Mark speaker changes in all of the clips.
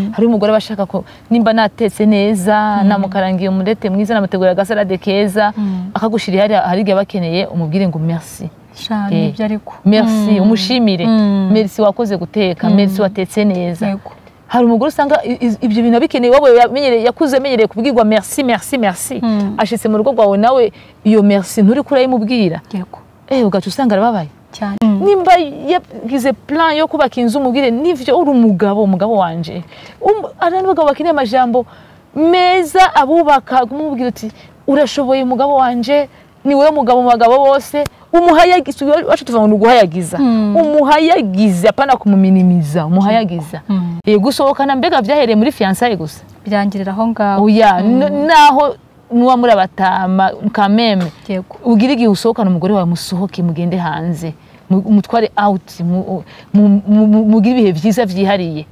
Speaker 1: hari umugore aba ashaka ko nimba natetse neza namukarangiye umurete mwiza namutegurira agasalade keza akagushira hariya hari igihe aba akeneye umubwire ngo merci
Speaker 2: shana
Speaker 1: Eh,
Speaker 2: ibyo ariko
Speaker 1: merci
Speaker 2: Mm.
Speaker 1: umushimire
Speaker 2: Mm.
Speaker 1: merci wakoze guteka merci watetse neza
Speaker 2: yego
Speaker 1: hari umugore usanga i- i- ibyo bintu abikeneye wowe yamenyereye- yakuze amenyereye kubwirwa merci merci merci
Speaker 2: Mm.
Speaker 1: ashitse mu rugo rwawe nawe iyo merci nturi kurayimubwira
Speaker 2: yego
Speaker 1: eh ugaca usanga arababaye
Speaker 2: cyane
Speaker 1: nimba yagize plan yo kubaka inzu umubwire nivyo uri umugabo umugabo wanje Um- hari n'abagabo bakeneye amajambo meza abubaka kumubwira uti urashoboye umugabo wanje ni wowe mugabo mu bagabo bose umuhayagiza wacu tuvuga ngo ni uguhayagiza
Speaker 2: Mm.
Speaker 1: umuhayagize apana kumuminimiza umuhayagiza
Speaker 2: Mm.
Speaker 1: Eh, gusohokana mbega byahereye muri fiançailles gusa
Speaker 2: birangirira aho ngaho
Speaker 1: oya n- naho muba muri abatama kameme
Speaker 2: yego
Speaker 1: ugira igihe usohokana umugore wawe musohoke mugende hanze mu- mutware out mu- mu- mu- mu- mugire ibihe byiza byihariye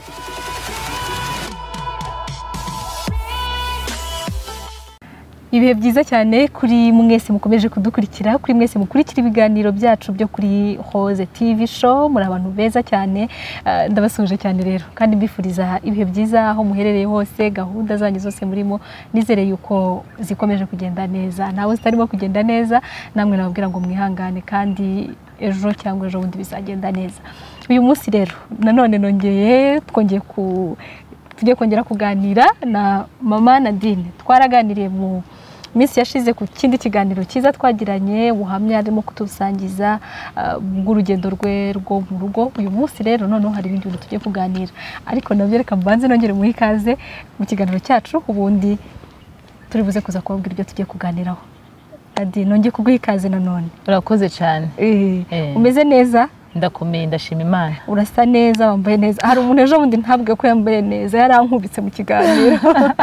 Speaker 2: ibihe byiza cyane kuri mwese mukomeje kudukurikira kuri mwese mukurikira ibiganiro byacu byo kuri Rose TV show muri abantu beza cyane Ah, ndabasuhuje cyane rero kandi mbifuriza ibihe byiza aho muherereye hose gahunda zanyu zose murimo nizere yuko zikomeje kugenda neza nawe zitarimo kugenda neza namwe nababwira ngo mwihangane kandi ejo cyangwa ejo bundi bizagenda neza uyu munsi rero nanone nongeye twongeye ku tugiye kongera kuganira na mama Nadine twaraganiriye mu minsi yashize ku kindi kiganiro cyiza twagiranye ubuhamya arimo kutusangiza ah, bw'urugendo rwe rwo mu rugo uyu munsi rero noneho hari ibindi bintu tugiye kuganira ariko nabyo reka mbanze nongere muhe ikaze mu kiganiro cyacu ubundi turi buze kuza kubabwira ibyo tugiye kuganiraho Nadine nongeye kuguha ikaze nanone
Speaker 1: urakoze cyane
Speaker 2: Eh,
Speaker 1: Eh.
Speaker 2: umeze neza
Speaker 1: ndakomeye ndashima imana
Speaker 2: urasa neza wambaye neza hari umuntu ejo bundi ntabwe ko yambaye neza yarankubitse mu kiganiro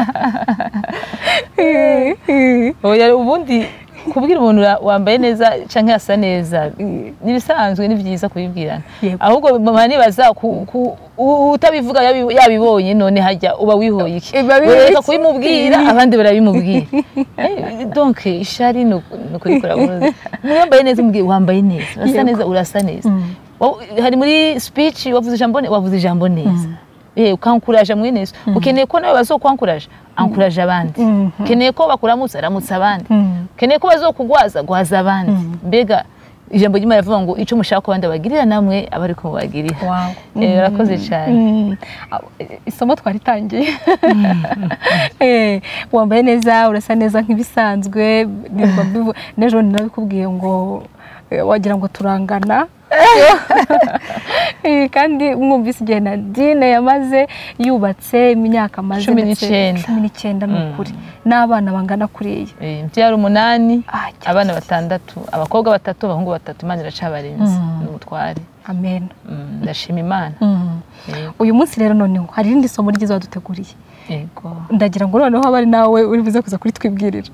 Speaker 1: Oya, ubundi kubwira umuntu ura- wambaye neza cyangwa yasa neza n'ibisanzwe ni byiza kubibwirana
Speaker 2: Yego.
Speaker 1: ahubwo mama nibaza ku- ku- u- utabivuga yabi- yabibonye none hajya uba wihoye iki
Speaker 2: Iba wihoye
Speaker 1: reka
Speaker 2: iki?
Speaker 1: kubimubwira abandi barabimubwira Eh, donc ishari ni uku- ni ukurikora umuntu wambaye neza umubwira wambaye neza urasa
Speaker 2: Yego.
Speaker 1: neza urasa neza
Speaker 2: Mm.
Speaker 1: Wa- hari muri speech wavuze ijambo ne- wavuze ijambo neza eh ukankuraje mwene Yesu ukeneye ko nawe bazokwankuraje ankuraje abandi
Speaker 2: Mhm.
Speaker 1: ukeneye ko bakuramutsa aramutsa abandi
Speaker 2: Mm.
Speaker 1: ukeneye ko bazokugwaza gwaza abandi mbega ijambo ry'imana rivuga ngo icyo mushaka ko abandi bagirira namwe aba ariko mubagirira
Speaker 2: Wow.
Speaker 1: Eh, urakoze cyane
Speaker 2: Mm. Ah, isomo twaritangiye Eh, wambaye neza urasa neza nk'ibisanzwe nirirwa mbivu- n'ejo bundi nabikubwiye ngo eh, wagira ngo turangana Eh, kandi mwumvise igihe Nadine yamaze yubatse imyaka amaze
Speaker 1: Cumi
Speaker 2: ndetse
Speaker 1: n'icyenda.
Speaker 2: cumi n'icyenda ni ukuri n'abana bangana kuriya
Speaker 1: Eh, mbyara umunani
Speaker 2: Ah, cyane.
Speaker 1: abana batandatu abakobwa batatu abahungu batatu imana iracabarinze
Speaker 2: Mm.
Speaker 1: n'umutware
Speaker 2: amen
Speaker 1: Mm, ndashima imana
Speaker 2: Mm.
Speaker 1: Yego,
Speaker 2: uyu munsi rero noneho hari irindi somo ryiza waduteguriye
Speaker 1: yego
Speaker 2: ndagira ngo noneho abe ari nawe uri buze kuza kuritwibwirira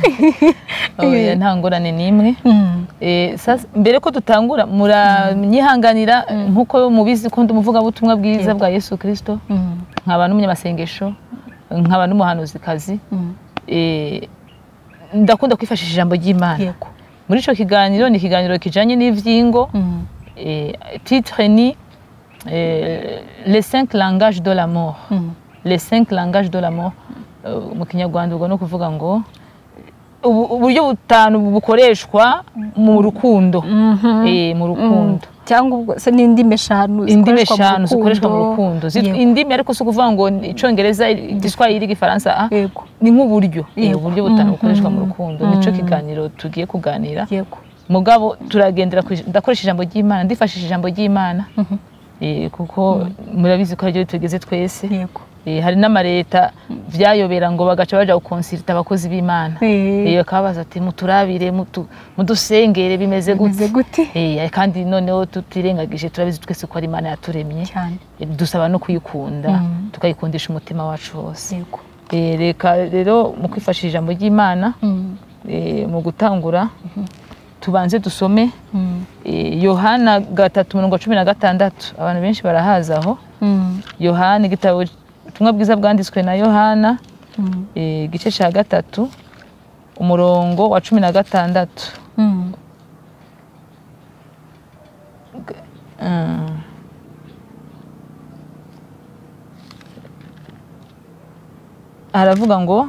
Speaker 1: Oya, nta ngorane n'imwe Eh, sasa mbere ko dutangura muranyihanganira nk'uko mubizi ko ndi umuvugabutumwa bwiza bwa yesu kirisito nkaba n'umunyamasengesho nkaba n'umuhanuzikazi Eh, ndakunda kwifashisha ijambo ry'imana
Speaker 2: yego
Speaker 1: muri icyo kiganiro ni ikiganiro kijyanye n'ibyingo Eh, titre ni eh, les cinq langages de l'amour les cinq langages de l'amour Eh, mu kinyarwanda ubwo ni ukuvuga ngo ubu- uburyo butanu bukoreshwa mu rukundo Eh, mu rukundo
Speaker 2: cyangwa ubwo se n'indimi eshanu
Speaker 1: indimi
Speaker 2: zikoreshwa mu
Speaker 1: eshanu zikoreshwa mu rukundo Zit-
Speaker 2: Yego.
Speaker 1: indimi ariko si ukuvuga ngo icyongereza igiswahili igifaransa ah,
Speaker 2: yego
Speaker 1: ni nk'uburyo Eh,
Speaker 2: Yego.
Speaker 1: uburyo butanu
Speaker 2: Mhm.
Speaker 1: bukoreshwa mu rukundo nicyo kiganiro tugiye kuganira
Speaker 2: yego
Speaker 1: mugabo turagendera ku ij- ndakoresha ijambo ry'imana ndifashisha ijambo ry'imana Eh, kuko murabizi ko haryo tugeze twese
Speaker 2: yego
Speaker 1: Eh, hari n'amareta byayobera ngo bagaca baja gukonsirita abakozi b'imana
Speaker 2: Eh.
Speaker 1: Eh, bakababaza ati muturabire mutu- mudusengere bimeze
Speaker 2: bimeze
Speaker 1: gute
Speaker 2: gute
Speaker 1: Eh, kandi noneho tutirengagije turabizi twese ko ari imana yaturemye
Speaker 2: cyane
Speaker 1: Eh, dusaba no kuyikunda
Speaker 2: Mm.
Speaker 1: tukayikundisha umutima wacu wose
Speaker 2: yego
Speaker 1: Eh, reka rero mu kwifashisha ijambo ry'imana eh, mu gutangura tubanze dusome eh, yohana gatatu mirongo cumi na gatandatu abantu benshi barahazi aho yohana igitabo ubutumwa bwiza bwanditswe na yohana eh, igice cya gatatu umurongo wa cumi na gatandatu Mm. haravuga ngo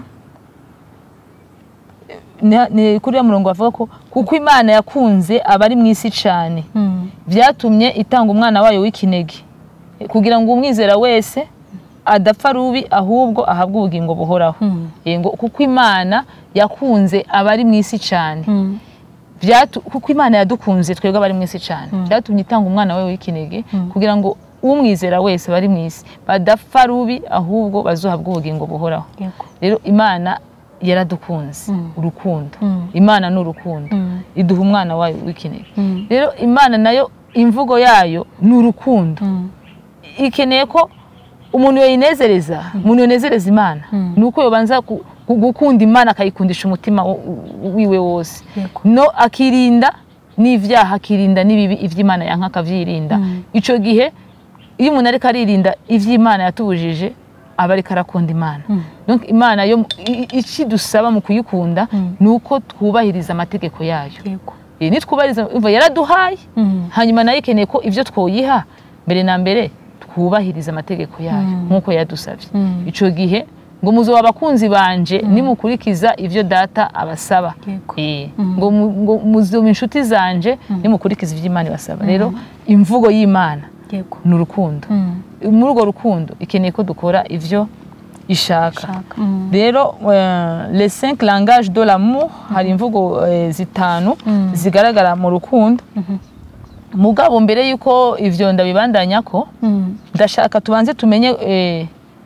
Speaker 1: ni- ni kuri ya murongo bavuga ko kuko imana yakunze abari mu isi cyane
Speaker 2: Mm.
Speaker 1: byatumye itanga umwana wayo w'ikinege kugira ngo umwizera wese adapfa rubi ahubwo ahabwe ubugingo buhoraho
Speaker 2: Mm.
Speaker 1: Eh, ngo kuko imana yakunze abari mu isi cyane
Speaker 2: Mm.
Speaker 1: Byatu- kuko imana yadukunze twebwe abari mu isi cyane byatumye itanga umwana wawe w'ikinege kugira ngo umwizera wese bari mu isi badapfa rubi ahubwo bazohabwa ubugingo buhoraho
Speaker 2: Yego.
Speaker 1: rero imana yaradukunze
Speaker 2: Mm.
Speaker 1: urukundo
Speaker 2: Mm.
Speaker 1: imana ni urukundo
Speaker 2: Mm.
Speaker 1: iduha umwana wayo w'ikinege
Speaker 2: Mm.
Speaker 1: rero imana nayo imvugo yayo ni urukundo
Speaker 2: Mm.
Speaker 1: ikeneye ko umuntu yayinezereza umuntu yonezereza imana
Speaker 2: Mm.
Speaker 1: ni uko yobanza gu- gu- gukunda imana akayikundisha umutima wo- wo- wiwe wose
Speaker 2: Yego.
Speaker 1: no akirinda n'ibyaha akirinda n'ibibi iby'imana yanka akabyirinda
Speaker 2: Mm.
Speaker 1: icyo gihe iyo umuntu ariko aririnda iby'imana yatubujije aba ariko arakunda imana
Speaker 2: Mm.
Speaker 1: Donc imana yo i- i- icyo dusaba mu kuyikunda
Speaker 2: Mm.
Speaker 1: ni uko twubahiriza amategeko yayo
Speaker 2: Yego.
Speaker 1: Eh, nitwubahiriza umva yaraduhaye
Speaker 2: Mm.
Speaker 1: hanyuma nayo ikeneye ko ibyo twoyiha mbere na mbere twubahiriza amategeko yayo
Speaker 2: Mm.
Speaker 1: nk'uko yadusabye
Speaker 2: Mm.
Speaker 1: icyo gihe ngo muzo abakunzi banje nimukurikiza ibyo data abasaba
Speaker 2: Yego.
Speaker 1: Eh,
Speaker 2: Mm.
Speaker 1: ngo mu- ngo muzoba inshuti zanje nimukurikiza ibyo imana ibasaba rero imvugo y'imana
Speaker 2: Yego.
Speaker 1: ni urukundo
Speaker 2: Mm.
Speaker 1: muri urwo rukundo ikeneye ko dukora ibyo ishaka
Speaker 2: Shaka. Mm.
Speaker 1: rero euh, les cinq langages de l'amour hari imvugo eh, zitanu
Speaker 2: Mm.
Speaker 1: zigaragara mu rukundo
Speaker 2: Mhm.
Speaker 1: mugabo mbere y'uko ivyo ndabibandanya ko
Speaker 2: Mm.
Speaker 1: ndashaka tubanze tumenye eh,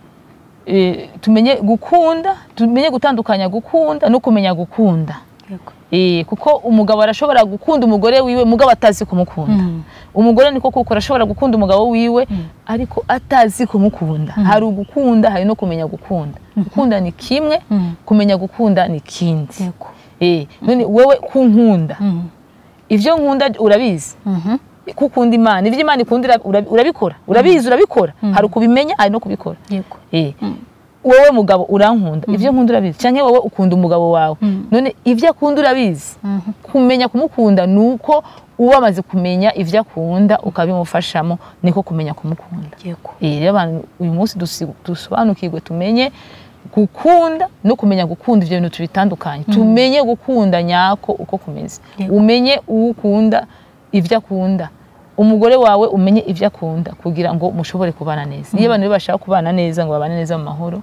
Speaker 1: eh, tumenye gukunda tumenye gutandukanya gukunda no kumenya gukunda
Speaker 2: Yego.
Speaker 1: eh, kuko umugabo arashobora gukunda umugore wiwe mugabo atazi kumukunda
Speaker 2: Mm.
Speaker 1: umugore niko kuko arashobora gukunda umugabo wiwe
Speaker 2: Mm.
Speaker 1: ariko atazi kumukunda hari ugukunda hari no kumenya gukunda gukunda ni kimwe
Speaker 2: Mm.
Speaker 1: kumenya gukunda ni kindi
Speaker 2: Yego.
Speaker 1: eh, none wewe kunkunda
Speaker 2: Mm.
Speaker 1: ivyo nkunda urabizi
Speaker 2: Mhm.
Speaker 1: ko ukunda imana ivyo imana ikunda ura- ura- urabikora urabizi urabikora hari ukubimenya hari no kubikora
Speaker 2: Yego.
Speaker 1: Eh,
Speaker 2: Mm.
Speaker 1: wowe mugabo urankunda ivyo nkunda urabizi canke wowe ukunda umugabo wawe
Speaker 2: Mm.
Speaker 1: none ivyo akunda urabizi
Speaker 2: Mhm.
Speaker 1: kumenya kumukunda ni uko uba wamaze kumenya ivyo akunda ukabimufashamo niko kumenya kumukunda
Speaker 2: Yego.
Speaker 1: Eh, rero abantu uyu munsi dusi- dusobanukirwe tumenye gukunda no kumenya gukunda ivyo bintu tubitandukanye tumenye gukunda nyako uko kumeze
Speaker 2: Yego.
Speaker 1: umenye uwo ukunda ivyo akunda umugore wawe umenye ivyo akunda kugira ngo mushobore kubana neza iyo abantu rero bashaka kubana neza ngo babane neza mu mahoro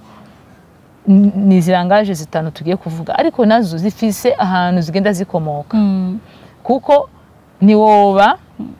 Speaker 1: n- ni zirangaje zitanu tugiye kuvuga ariko nazo zifise ahantu zigenda zikomoka
Speaker 2: Mm.
Speaker 1: kuko ntiwoba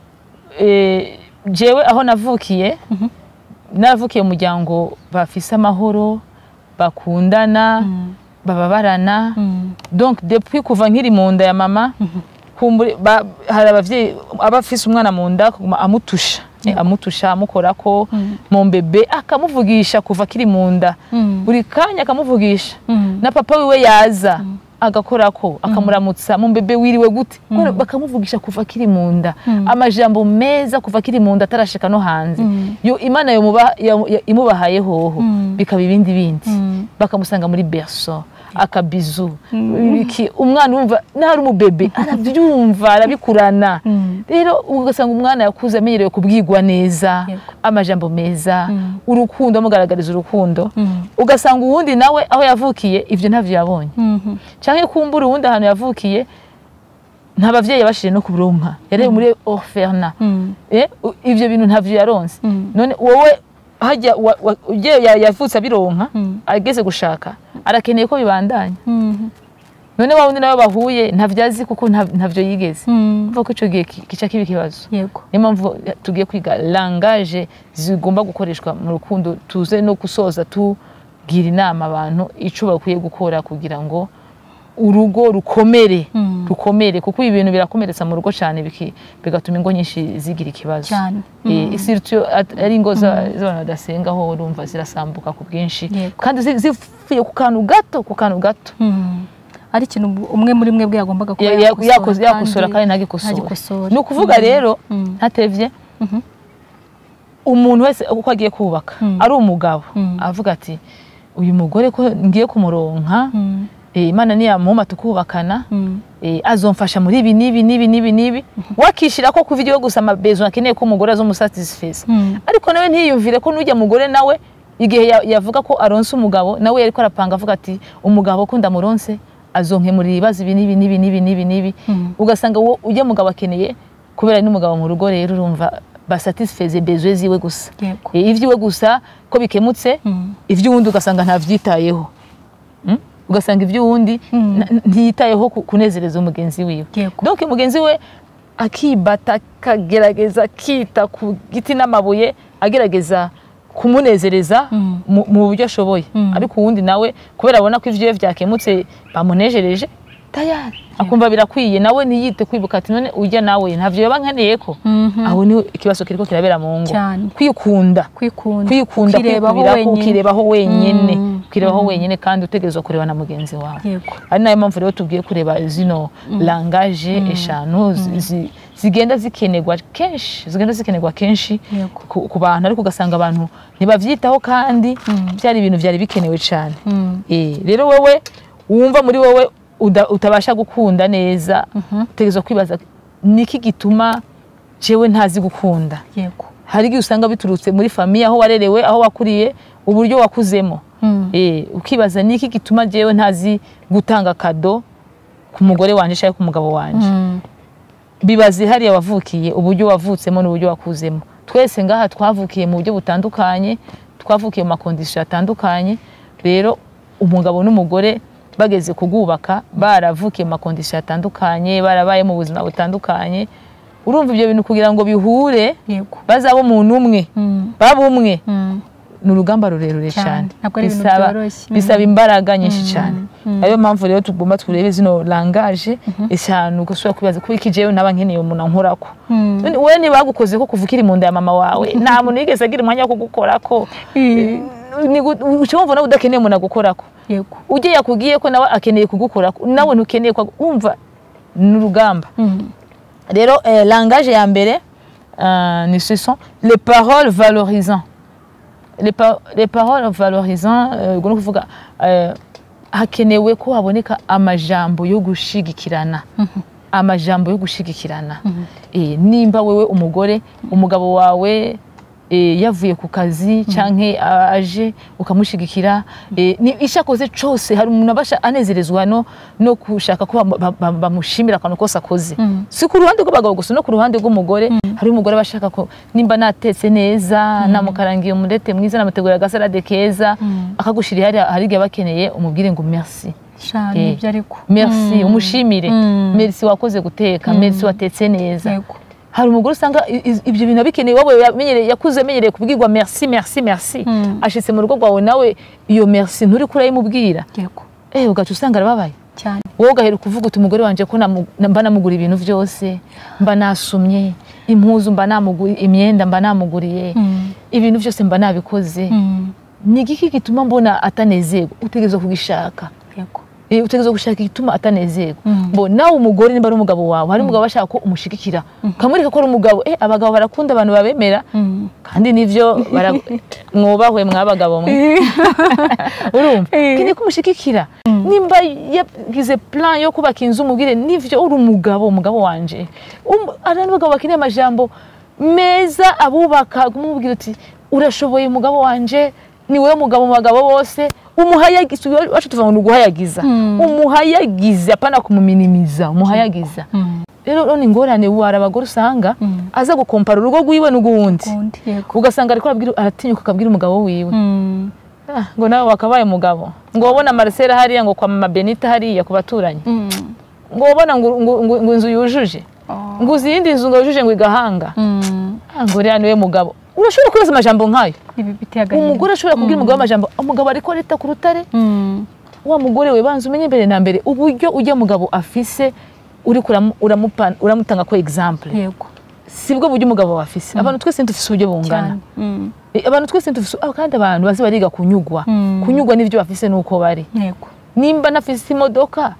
Speaker 1: eh, jewe aho navukiye navukiye mu muryango bafise amahoro bakundana
Speaker 2: Mm.
Speaker 1: bababarana
Speaker 2: Mm.
Speaker 1: donc depuis kuva nkiri mu nda ya mama kumbure ba- hari abavyeyi aba afise umwana mu nda akaguma amutusha Eh, amutusha amukorako
Speaker 2: Mm.
Speaker 1: mu mbebe akamuvugisha kuva akiri mu nda
Speaker 2: Mm.
Speaker 1: buri kanya akamuvugisha
Speaker 2: Mm.
Speaker 1: na papa wiwe yaza agakorako akamuramutsa mu mbebe wiriwe gute Kubera bakamuvugisha kuva akiri mu nda amajambo meza kuva akiri mu nda atarashika no hanze
Speaker 2: Mm.
Speaker 1: yo imana yomuba- yamu- ya- imubahaye hoho
Speaker 2: Mm.
Speaker 1: bikaba ibindi bindi
Speaker 2: Mm.
Speaker 1: bakamusanga muri berso akabizu iki umwana urumva n'ahari umubebe arabyumva arabikurana
Speaker 2: Mm.
Speaker 1: rero ugasanga umwana yakuze amenyerewe kubwigwa neza
Speaker 2: Yego.
Speaker 1: amajambo meza
Speaker 2: Mm.
Speaker 1: urukundo amugaragariza urukundo
Speaker 2: Mm.
Speaker 1: ugasanga uwundi nawe aho yavukiye ibyo ntabyo yabonye
Speaker 2: Mhm.
Speaker 1: cyangwa kumbura uwundi ahantu yavukiye nta bavyeyi yabashije no kuronka yari muri orphelin
Speaker 2: Mm.
Speaker 1: eh, u- ivyo bintu ntavyo yaronse
Speaker 2: Mm.
Speaker 1: none wowe hajya wa- wa- uje ya- yavutse abironka
Speaker 2: Mm.
Speaker 1: ageze gushaka arakeneye ko bibandanya
Speaker 2: Mhm.
Speaker 1: none wa wundi nawe bahuye ntavyo azi kuko nta- ntavyo yigeze
Speaker 2: Mm.
Speaker 1: mvuga ko ico gihe ki- kica kiba ikibazo
Speaker 2: Yego.
Speaker 1: niyo mpamvu tugiye kwiga langaje zigomba gukoreshwa mu rukundo tuze no gusoza tubwira inama abantu ico bakwiye gukora kugira ngo urugo rukomere
Speaker 2: Mm.
Speaker 1: rukomere kuko ibi bintu birakomeretsa mu rugo cyane biki- bigatuma ingo nyinshi zigira ikibazo
Speaker 2: Cyane.
Speaker 1: Eh, surtout at- ari ingo za- z'abantu badasenga ho urumva zirasambuka ku bwinshi
Speaker 2: Yego.
Speaker 1: kandi zi- zivuye ku kantu gato ku kantu gato
Speaker 2: Mm. ari ikintu umwe muri mwe bwe yagombaga kuba
Speaker 1: Ya- ya- yakoze- yakosora kandi ntagikosore
Speaker 2: ntagikosore.
Speaker 1: ni ukuvuga rero
Speaker 2: Mm.
Speaker 1: ntatevye
Speaker 2: Mhm.
Speaker 1: umuntu wese uko agiye kubaka
Speaker 2: Mm.
Speaker 1: ari umugabo
Speaker 2: Mm.
Speaker 1: avuga ati uyu mugore ko ngiye kumuronka
Speaker 2: Mm.
Speaker 1: eh, imana niyamuhuma tukubakana
Speaker 2: Mm.
Speaker 1: eh, azomfasha muri ibi n'ibi n'ibi n'ibi n'ibi wakishira ko kuva igihe gusa amabezo akeneye ko umugore azomusatisfeza
Speaker 2: Mm.
Speaker 1: ariko nawe ntiyumvire ko n'ujya mugore nawe igihe ya- yavuga ko aronse umugabo nawe yariko arapanga avuga ati umugabo ko ndamuronse azonkemurira ibibazo ibi n'ibi n'ibi n'ibi n'ibi n'ibi
Speaker 2: Mm.
Speaker 1: ugasanga uwo ujya mugabo akeneye kubera ari n'umugabo mu rugo rero urumva basatisfeze bezwe ziwe gusa
Speaker 2: yego
Speaker 1: E, ivy'iwe gusa ko bikemutse
Speaker 2: Mm.
Speaker 1: ivy'uwundi ugasanga ntavyitayeho Mm? ugasanga ivy'uwundi
Speaker 2: Mm.
Speaker 1: na- ntiyitayeho ku- kunezereza umugenzi wiwe
Speaker 2: Yego.
Speaker 1: donc mugenzi we akibata akagerageza akita ku giti n'amabuye agerageza kumunezereza
Speaker 2: Mm.
Speaker 1: mu mu buryo ashoboye
Speaker 2: Mm.
Speaker 1: ariko uwundi nawe kubera abona ko ivyiwe vyakemutse bamunejereje tayari akumva birakwiye nawe ntiyite kwibuka ati none ujya nawe ntavyo yoba nkeneye ko
Speaker 2: Mhm.
Speaker 1: aho ni ikibazo kiriko kirabera mu ngo
Speaker 2: Cyane.
Speaker 1: kwikunda
Speaker 2: kwikunda
Speaker 1: kwikunda
Speaker 2: Ukirebaho
Speaker 1: kwikubira
Speaker 2: wenyine.
Speaker 1: ukirebaho wenyine
Speaker 2: Mm.
Speaker 1: ukirebaho wenyine kandi utegerezwa kureba na mugenzi wawe
Speaker 2: yego
Speaker 1: ari nayo mpamvu rero tubwiye kureba zino langaje eshanu zi- zi- zigenda zikenerwa kenshi zigenda zikenerwa kenshi
Speaker 2: Yego.
Speaker 1: ku ku bantu ariko ugasanga abantu ntibavyitaho kandi byari ibintu byari bikenewe cyane
Speaker 2: Mm.
Speaker 1: Eh, rero wowe wumva muri wowe uda- utabasha gukunda neza utegerezwa kwibaza niki gituma jewe ntazi gukunda
Speaker 2: yego
Speaker 1: hari igihe usanga biturutse muri famiye aho warerewe aho wakuriye uburyo wakuzemo
Speaker 2: Mm.
Speaker 1: Eh, ukibaza niki gituma jewe ntazi gutanga kado ku mugore wanje cyangwa ku mugabo wanje
Speaker 2: Mm.
Speaker 1: bibaze hariya wavukiye uburyo wavutsemo n'uburyo wakuzemo twese ngaha twavukiye mu buryo butandukanye twavukiye mu makondisiyo atandukanye rero umugabo n'umugore bageze kugubaka baravukiye mu makondisiyo atandukanye barabaye mu buzima butandukanye urumva ibyo bintu kugira ngo bihure
Speaker 2: yego
Speaker 1: bazaba umuntu umwe
Speaker 2: Mm.
Speaker 1: baba umwe
Speaker 2: Mm.
Speaker 1: ni urugamba rurerure
Speaker 2: Cyane.
Speaker 1: cyane
Speaker 2: Ntabwo ari ibintu
Speaker 1: Bisaba-
Speaker 2: byoroshye. Mm.
Speaker 1: bisaba imbaraga nyinshi cyane ariyo mpamvu rero tugomba turebe zino langaje eshanu ugasubira kwibaza kuko iki jewe naba nkeneye umuntu ankorako
Speaker 2: Mm.
Speaker 1: None wowe ntibagukoze ko kuva ukiri mu nda ya mama wawe nta muntu yigeze agira umwanya wo kugukorako uca wumva nawe udakeneye umuntu agukorako
Speaker 2: yego
Speaker 1: ujye yakubwiye ko nawe akeneye kugukorako nawe ntukeneye ko wumva ni urugamba
Speaker 2: Mm.
Speaker 1: rero eh, langage ya mbere euh, ni ce sont les paroles valorisant les, pa les paroles valorisant euh, ubwo ni ukuvuga euh, hakenewe ko haboneka amajambo yo gushigikirana amajambo yo gushigikirana eh, nimba wewe umugore umugabo wawe eh, yavuye ku kazi canke a- aje ukamushigikira eh, ni icyo akoze cose hari umuntu abasha anezerezwa no, no gushaka ko bamu- ba- ba- bamushimira akantu kose akoze
Speaker 2: Mm.
Speaker 1: si ku ruhande rw'abagabo gusa no ku ruhande rw'umugore hari umugore aba ashaka ko nimba natetse neza namukarangiye umurete mwiza namutegurira agasarade keza
Speaker 2: Mm.
Speaker 1: akagushira hariya hari igihe aba akeneye umubwire ngo merci
Speaker 2: cyane
Speaker 1: Eh,
Speaker 2: ibyo ariko
Speaker 1: merci
Speaker 2: Mm.
Speaker 1: umushimire
Speaker 2: Mm.
Speaker 1: merci wakoze guteka merci watetse neza
Speaker 2: yego
Speaker 1: hari umugore usanga i- i- ibyo bintu abikeneye wowe yamenyereye- yakuze amenyereye kubwirwa merci merci merci
Speaker 2: Mm.
Speaker 1: ashitse mu rugo rwawe nawe iyo merci nturi kurayimubwira
Speaker 2: yego
Speaker 1: eh ugaca usanga arababaye
Speaker 2: cyane
Speaker 1: wowe ugahera kuvuga uti umugore wanje ko namu- mba namugura ibintu byose mba nasumye impuzu mba namuguriye imyenda mba namuguriye
Speaker 2: Mm.
Speaker 1: ibintu byose mba nabikoze
Speaker 2: Mm.
Speaker 1: ni igiki gituma mbona atanezerwa utegerezwa kugishaka
Speaker 2: yego
Speaker 1: Eh, utegerezwa gushaka igituma atanezerwa
Speaker 2: Mm.
Speaker 1: bo nawe umugore nimba ari umugabo wawe hari umugabo bashaka ko umushigikira ukamwereka ko ari umugabo eh abagabo barakunda abantu babemera
Speaker 2: Mm.
Speaker 1: kandi nivyo bara- mwubahwe mwabagabo mwe urumva
Speaker 2: Eh.
Speaker 1: keneye kumushigikira nimba yagize plan yo kubaka inzu umubwire nivyo uri umugabo umugabo wanje Um- hari n'abagabo bakeneye amajambo meza abubaka kumubwira uti urashoboye umugabo wanje ni wowe mugabo mu bagabo bose umuhayagiza wacu tuvuga ngo ni uguhayagiza
Speaker 2: Mm.
Speaker 1: umuhayagiza apana kumuminimiza umuhayagiza
Speaker 2: Mm.
Speaker 1: rero rero ni ingorane wari abagore usanga
Speaker 2: Mm.
Speaker 1: aza gukompara urugo rwiwe n'uguwundi
Speaker 2: Kundi, yego
Speaker 1: ugasanga ariko arabwira- aratinyuka akabwira umugabo wiwe
Speaker 2: Mm.
Speaker 1: Ah, ngo nawe wakabaye umugabo ngo wabona Marcela hariya ngo kwa mama Benita hariya ku baturanyi
Speaker 2: Mm.
Speaker 1: ngo wabona ngo, ngo, ngo, ngo inzu yujuje
Speaker 2: Oh.
Speaker 1: ngo uzi iyindi nzu ngo yujuje ngo igahanga
Speaker 2: Mm.
Speaker 1: Ah, ngo rero niwe mugabo urashobora kubaza amajambo nk'ayo
Speaker 2: ibi biteye agahinda
Speaker 1: umugore ashobora kubwira umugabo amajambo umugabo ariko arita ku rutare
Speaker 2: Mm.
Speaker 1: wa mugore we banza umenye mbere na mbere uburyo ujya mugabo afise uriko uramu- uramupa- uramutanga ko example
Speaker 2: yego
Speaker 1: sibwo buryo umugabo wawe afise abantu twese ntidufise uburyo bungana
Speaker 2: cyane Mm.
Speaker 1: Eh, abantu twese ntidufise ah, kandi abantu bazi bariga kunyugwa
Speaker 2: Mm.
Speaker 1: kunyugwa n'ibyo bafise nuko bari
Speaker 2: yego
Speaker 1: nimba nafise imodoka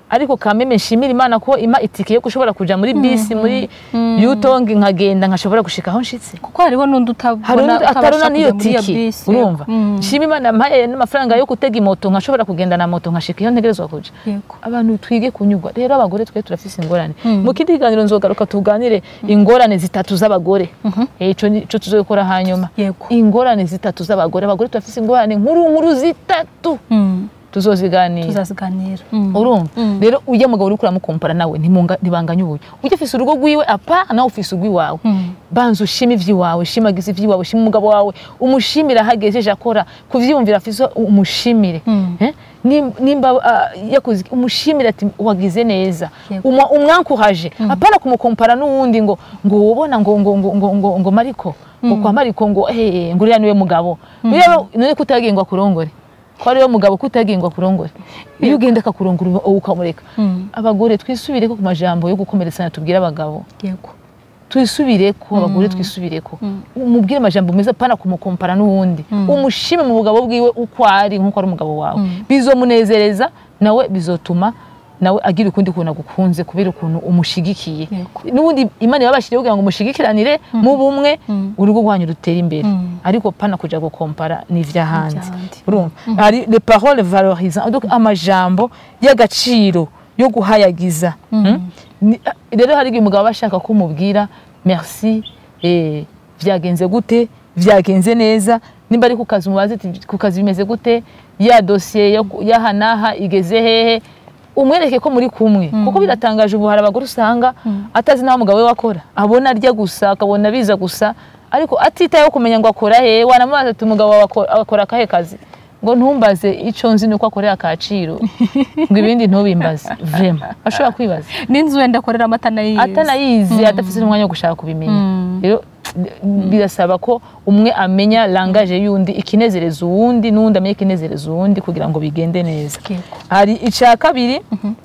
Speaker 1: ariko kameme nshimira imana ko ima itike yo gushobora kuja muri bisi muri yutongi nkagenda nkashobora gushika aho nshitse
Speaker 2: kuko hariho n'undi
Speaker 1: hari
Speaker 2: utabona
Speaker 1: undi atarona
Speaker 2: utabasha
Speaker 1: n'iyo
Speaker 2: kujya muri iyo
Speaker 1: tiki
Speaker 2: bisi
Speaker 1: urumva
Speaker 2: Mm.
Speaker 1: nshima imana mpaye n'amafaranga yo gutega imoto nkashobora kugenda na moto nkashika iyo ntegerezwa kuja
Speaker 2: yego
Speaker 1: abantu twige kunyurwa rero abagore twe turafise ingorane
Speaker 2: Mm.
Speaker 1: mu kindi kiganiro nzogaruka tuganire ingorane zitatu z'abagore Eh, ico ni- ico tuzokora hanyuma
Speaker 2: yego
Speaker 1: ingorane zitatu z'abagore abagore turafise ingorane nkuru nkuru zitatu
Speaker 2: Mm.
Speaker 1: tuzoziganira
Speaker 2: tuzaziganira Mm.
Speaker 1: urumva
Speaker 2: Mm.
Speaker 1: rero ujya mugabo uriko uramukompara nawe ntimunga- ntibanganye ubuye ujya ufise urugo rwiwe apa nawe ufise urw'iwawe
Speaker 2: Mm.
Speaker 1: banza ushima ivy'iwawe shimagiza ivy'iwawe shima umugabo wawe umushimire aho agejeje akora kuvyiyumvira afise umushimire
Speaker 2: Mm.
Speaker 1: Eh? Nim- nimba ah, yakoze iki, umushimire ati wagize neza
Speaker 2: Yego.
Speaker 1: Umwa- umwankuhaje apana kumukompara n'uwundi ngo ngo wobona ngo ngo ngo ngo ngo, ngo mariko ngo kwa mariko ngo eh ngo uriya niwe mugabo rero none kutagiye ngo akurongore ko ariwe mugabo kutagiye ngo akurongore iyo ugenda akakurongora uba- ukamureka
Speaker 2: Mm.
Speaker 1: abagore twisubire ko ku majambo yo gukomeretsanya tubwira abagabo
Speaker 2: yego
Speaker 1: twisubire ko abagore twisubire ko
Speaker 2: Mm.
Speaker 1: umubwire amajambo meza pana kumukompara n'uwundi
Speaker 2: Mm.
Speaker 1: umushime mu bugabo bwiwe uko ari nk'uko ari umugabo wawe
Speaker 2: Mm.
Speaker 1: bizomunezereza nawe bizotuma nawe agira ukundi kuntu agukunze kubera ukuntu umushigikiye
Speaker 2: Yego.
Speaker 1: n'ubundi imana yabashiriye kugira ngo mushigikiranire mu bumwe
Speaker 2: Mm.
Speaker 1: urugo rwanyu rutera imbere
Speaker 2: Mm.
Speaker 1: ariko pana kuja gukompara n'ivy'ahandi
Speaker 2: N'ivy'ahandi.
Speaker 1: urumva hari les paroles valorisantes donc amajambo y'agaciro yo guhayagiza Mm? Ni- rero hari igihe umugabo aba ashaka ko umubwira merci eh, vyagenze gute vyagenze neza nimba ari ku kazi umubaze ati ku kazi bimeze gute ya dosiye yo ku- y'aha n'aha igeze hehe umwereke ko muri kumwe kuko biratangaje ubu hari abagore usanga atazi n'aho umugabo we wakora abona arya gusa akabona biza gusa ariko atitayeho kumenya ngo akora hehe wanamubaza ati umugabo wawe akora- akora akahe kazi ngo ntumbaze icyo nzi ni uko akorera akaciro ngo ibindi ntubimbaze vrema ashobora kwibaza
Speaker 2: n'inzu wenda akoreramo atanayizi
Speaker 1: atanayizi adafite n'umwanya wo gushaka kubimenya
Speaker 2: Mm.
Speaker 1: rero birasaba ko umwe amenya langaje y'undi ikinezereza uwundi n'uwundi amenye ikinezereza uwundi kugira ngo bigende neza
Speaker 2: Yego.
Speaker 1: hari icya kabiri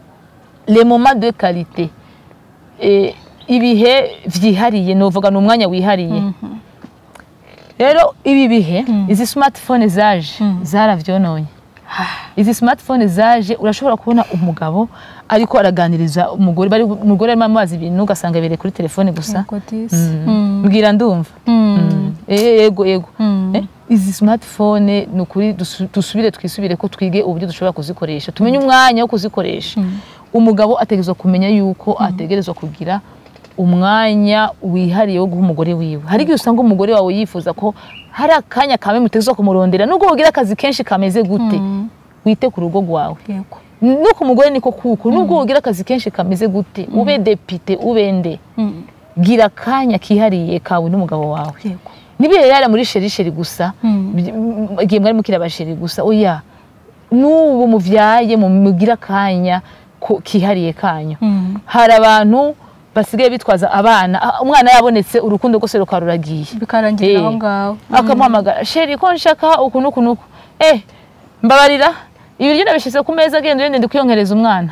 Speaker 1: le moment de qualité Eh, ibihe vyihariye novuga ni umwanya wihariye rero ibi bihe izi smartphone zaje zaravyononye izi smartphone zaje urashobora kubona umugabo ariko araganiriza umugore bari umugore arimo amazi ibintu ugasanga bereye kuri telefone gusa
Speaker 2: Yego, disi. Mm.
Speaker 1: mbwira ndumva
Speaker 2: Mm.
Speaker 1: Eh, yego yego
Speaker 2: Mm.
Speaker 1: Eh, izi smartphone ni ukuri dusu- dusubire twisubire ko twige uburyo dushobora kuzikoresha tumenye umwanya wo kuzikoresha umugabo ategerezwa kumenya yuko ategerezwa kugira umwanya wihariye wo guha umugore wiwe hari igihe usanga umugore wawe yifuza ko hari akanya kamwe mutegerezwa kumurondera nubwo wogira akazi kenshi kameze gute
Speaker 2: Mm.
Speaker 1: wite ku rugo rwawe
Speaker 2: Yego.
Speaker 1: no ku mugore niko kuko nubwo wogira akazi kenshi kameze gute ube depite ube nde
Speaker 2: Mm.
Speaker 1: gira akanya kihariye kawe n'umugabo wawe
Speaker 2: Yego.
Speaker 1: nibihe yari muri sherisheri gusa
Speaker 2: Mm.
Speaker 1: bi- m- igihe mwari mukiri abasheri gusa oya n'ubu muvyaye mu- mugire akanya ko- kihariye kanyu
Speaker 2: Mm.
Speaker 1: hari abantu basigaye bitwaza abana ah, umwana yabonetse urukundo rwose rukaruragiye
Speaker 2: bikarangirira
Speaker 1: Eh.
Speaker 2: aho ngaho
Speaker 1: akamuhamagara sheri ko nshaka uku n'uku n'uku eh mbabarira ibiryo nabishyize ku meza agenda ugenda ndi kwiyongereza umwana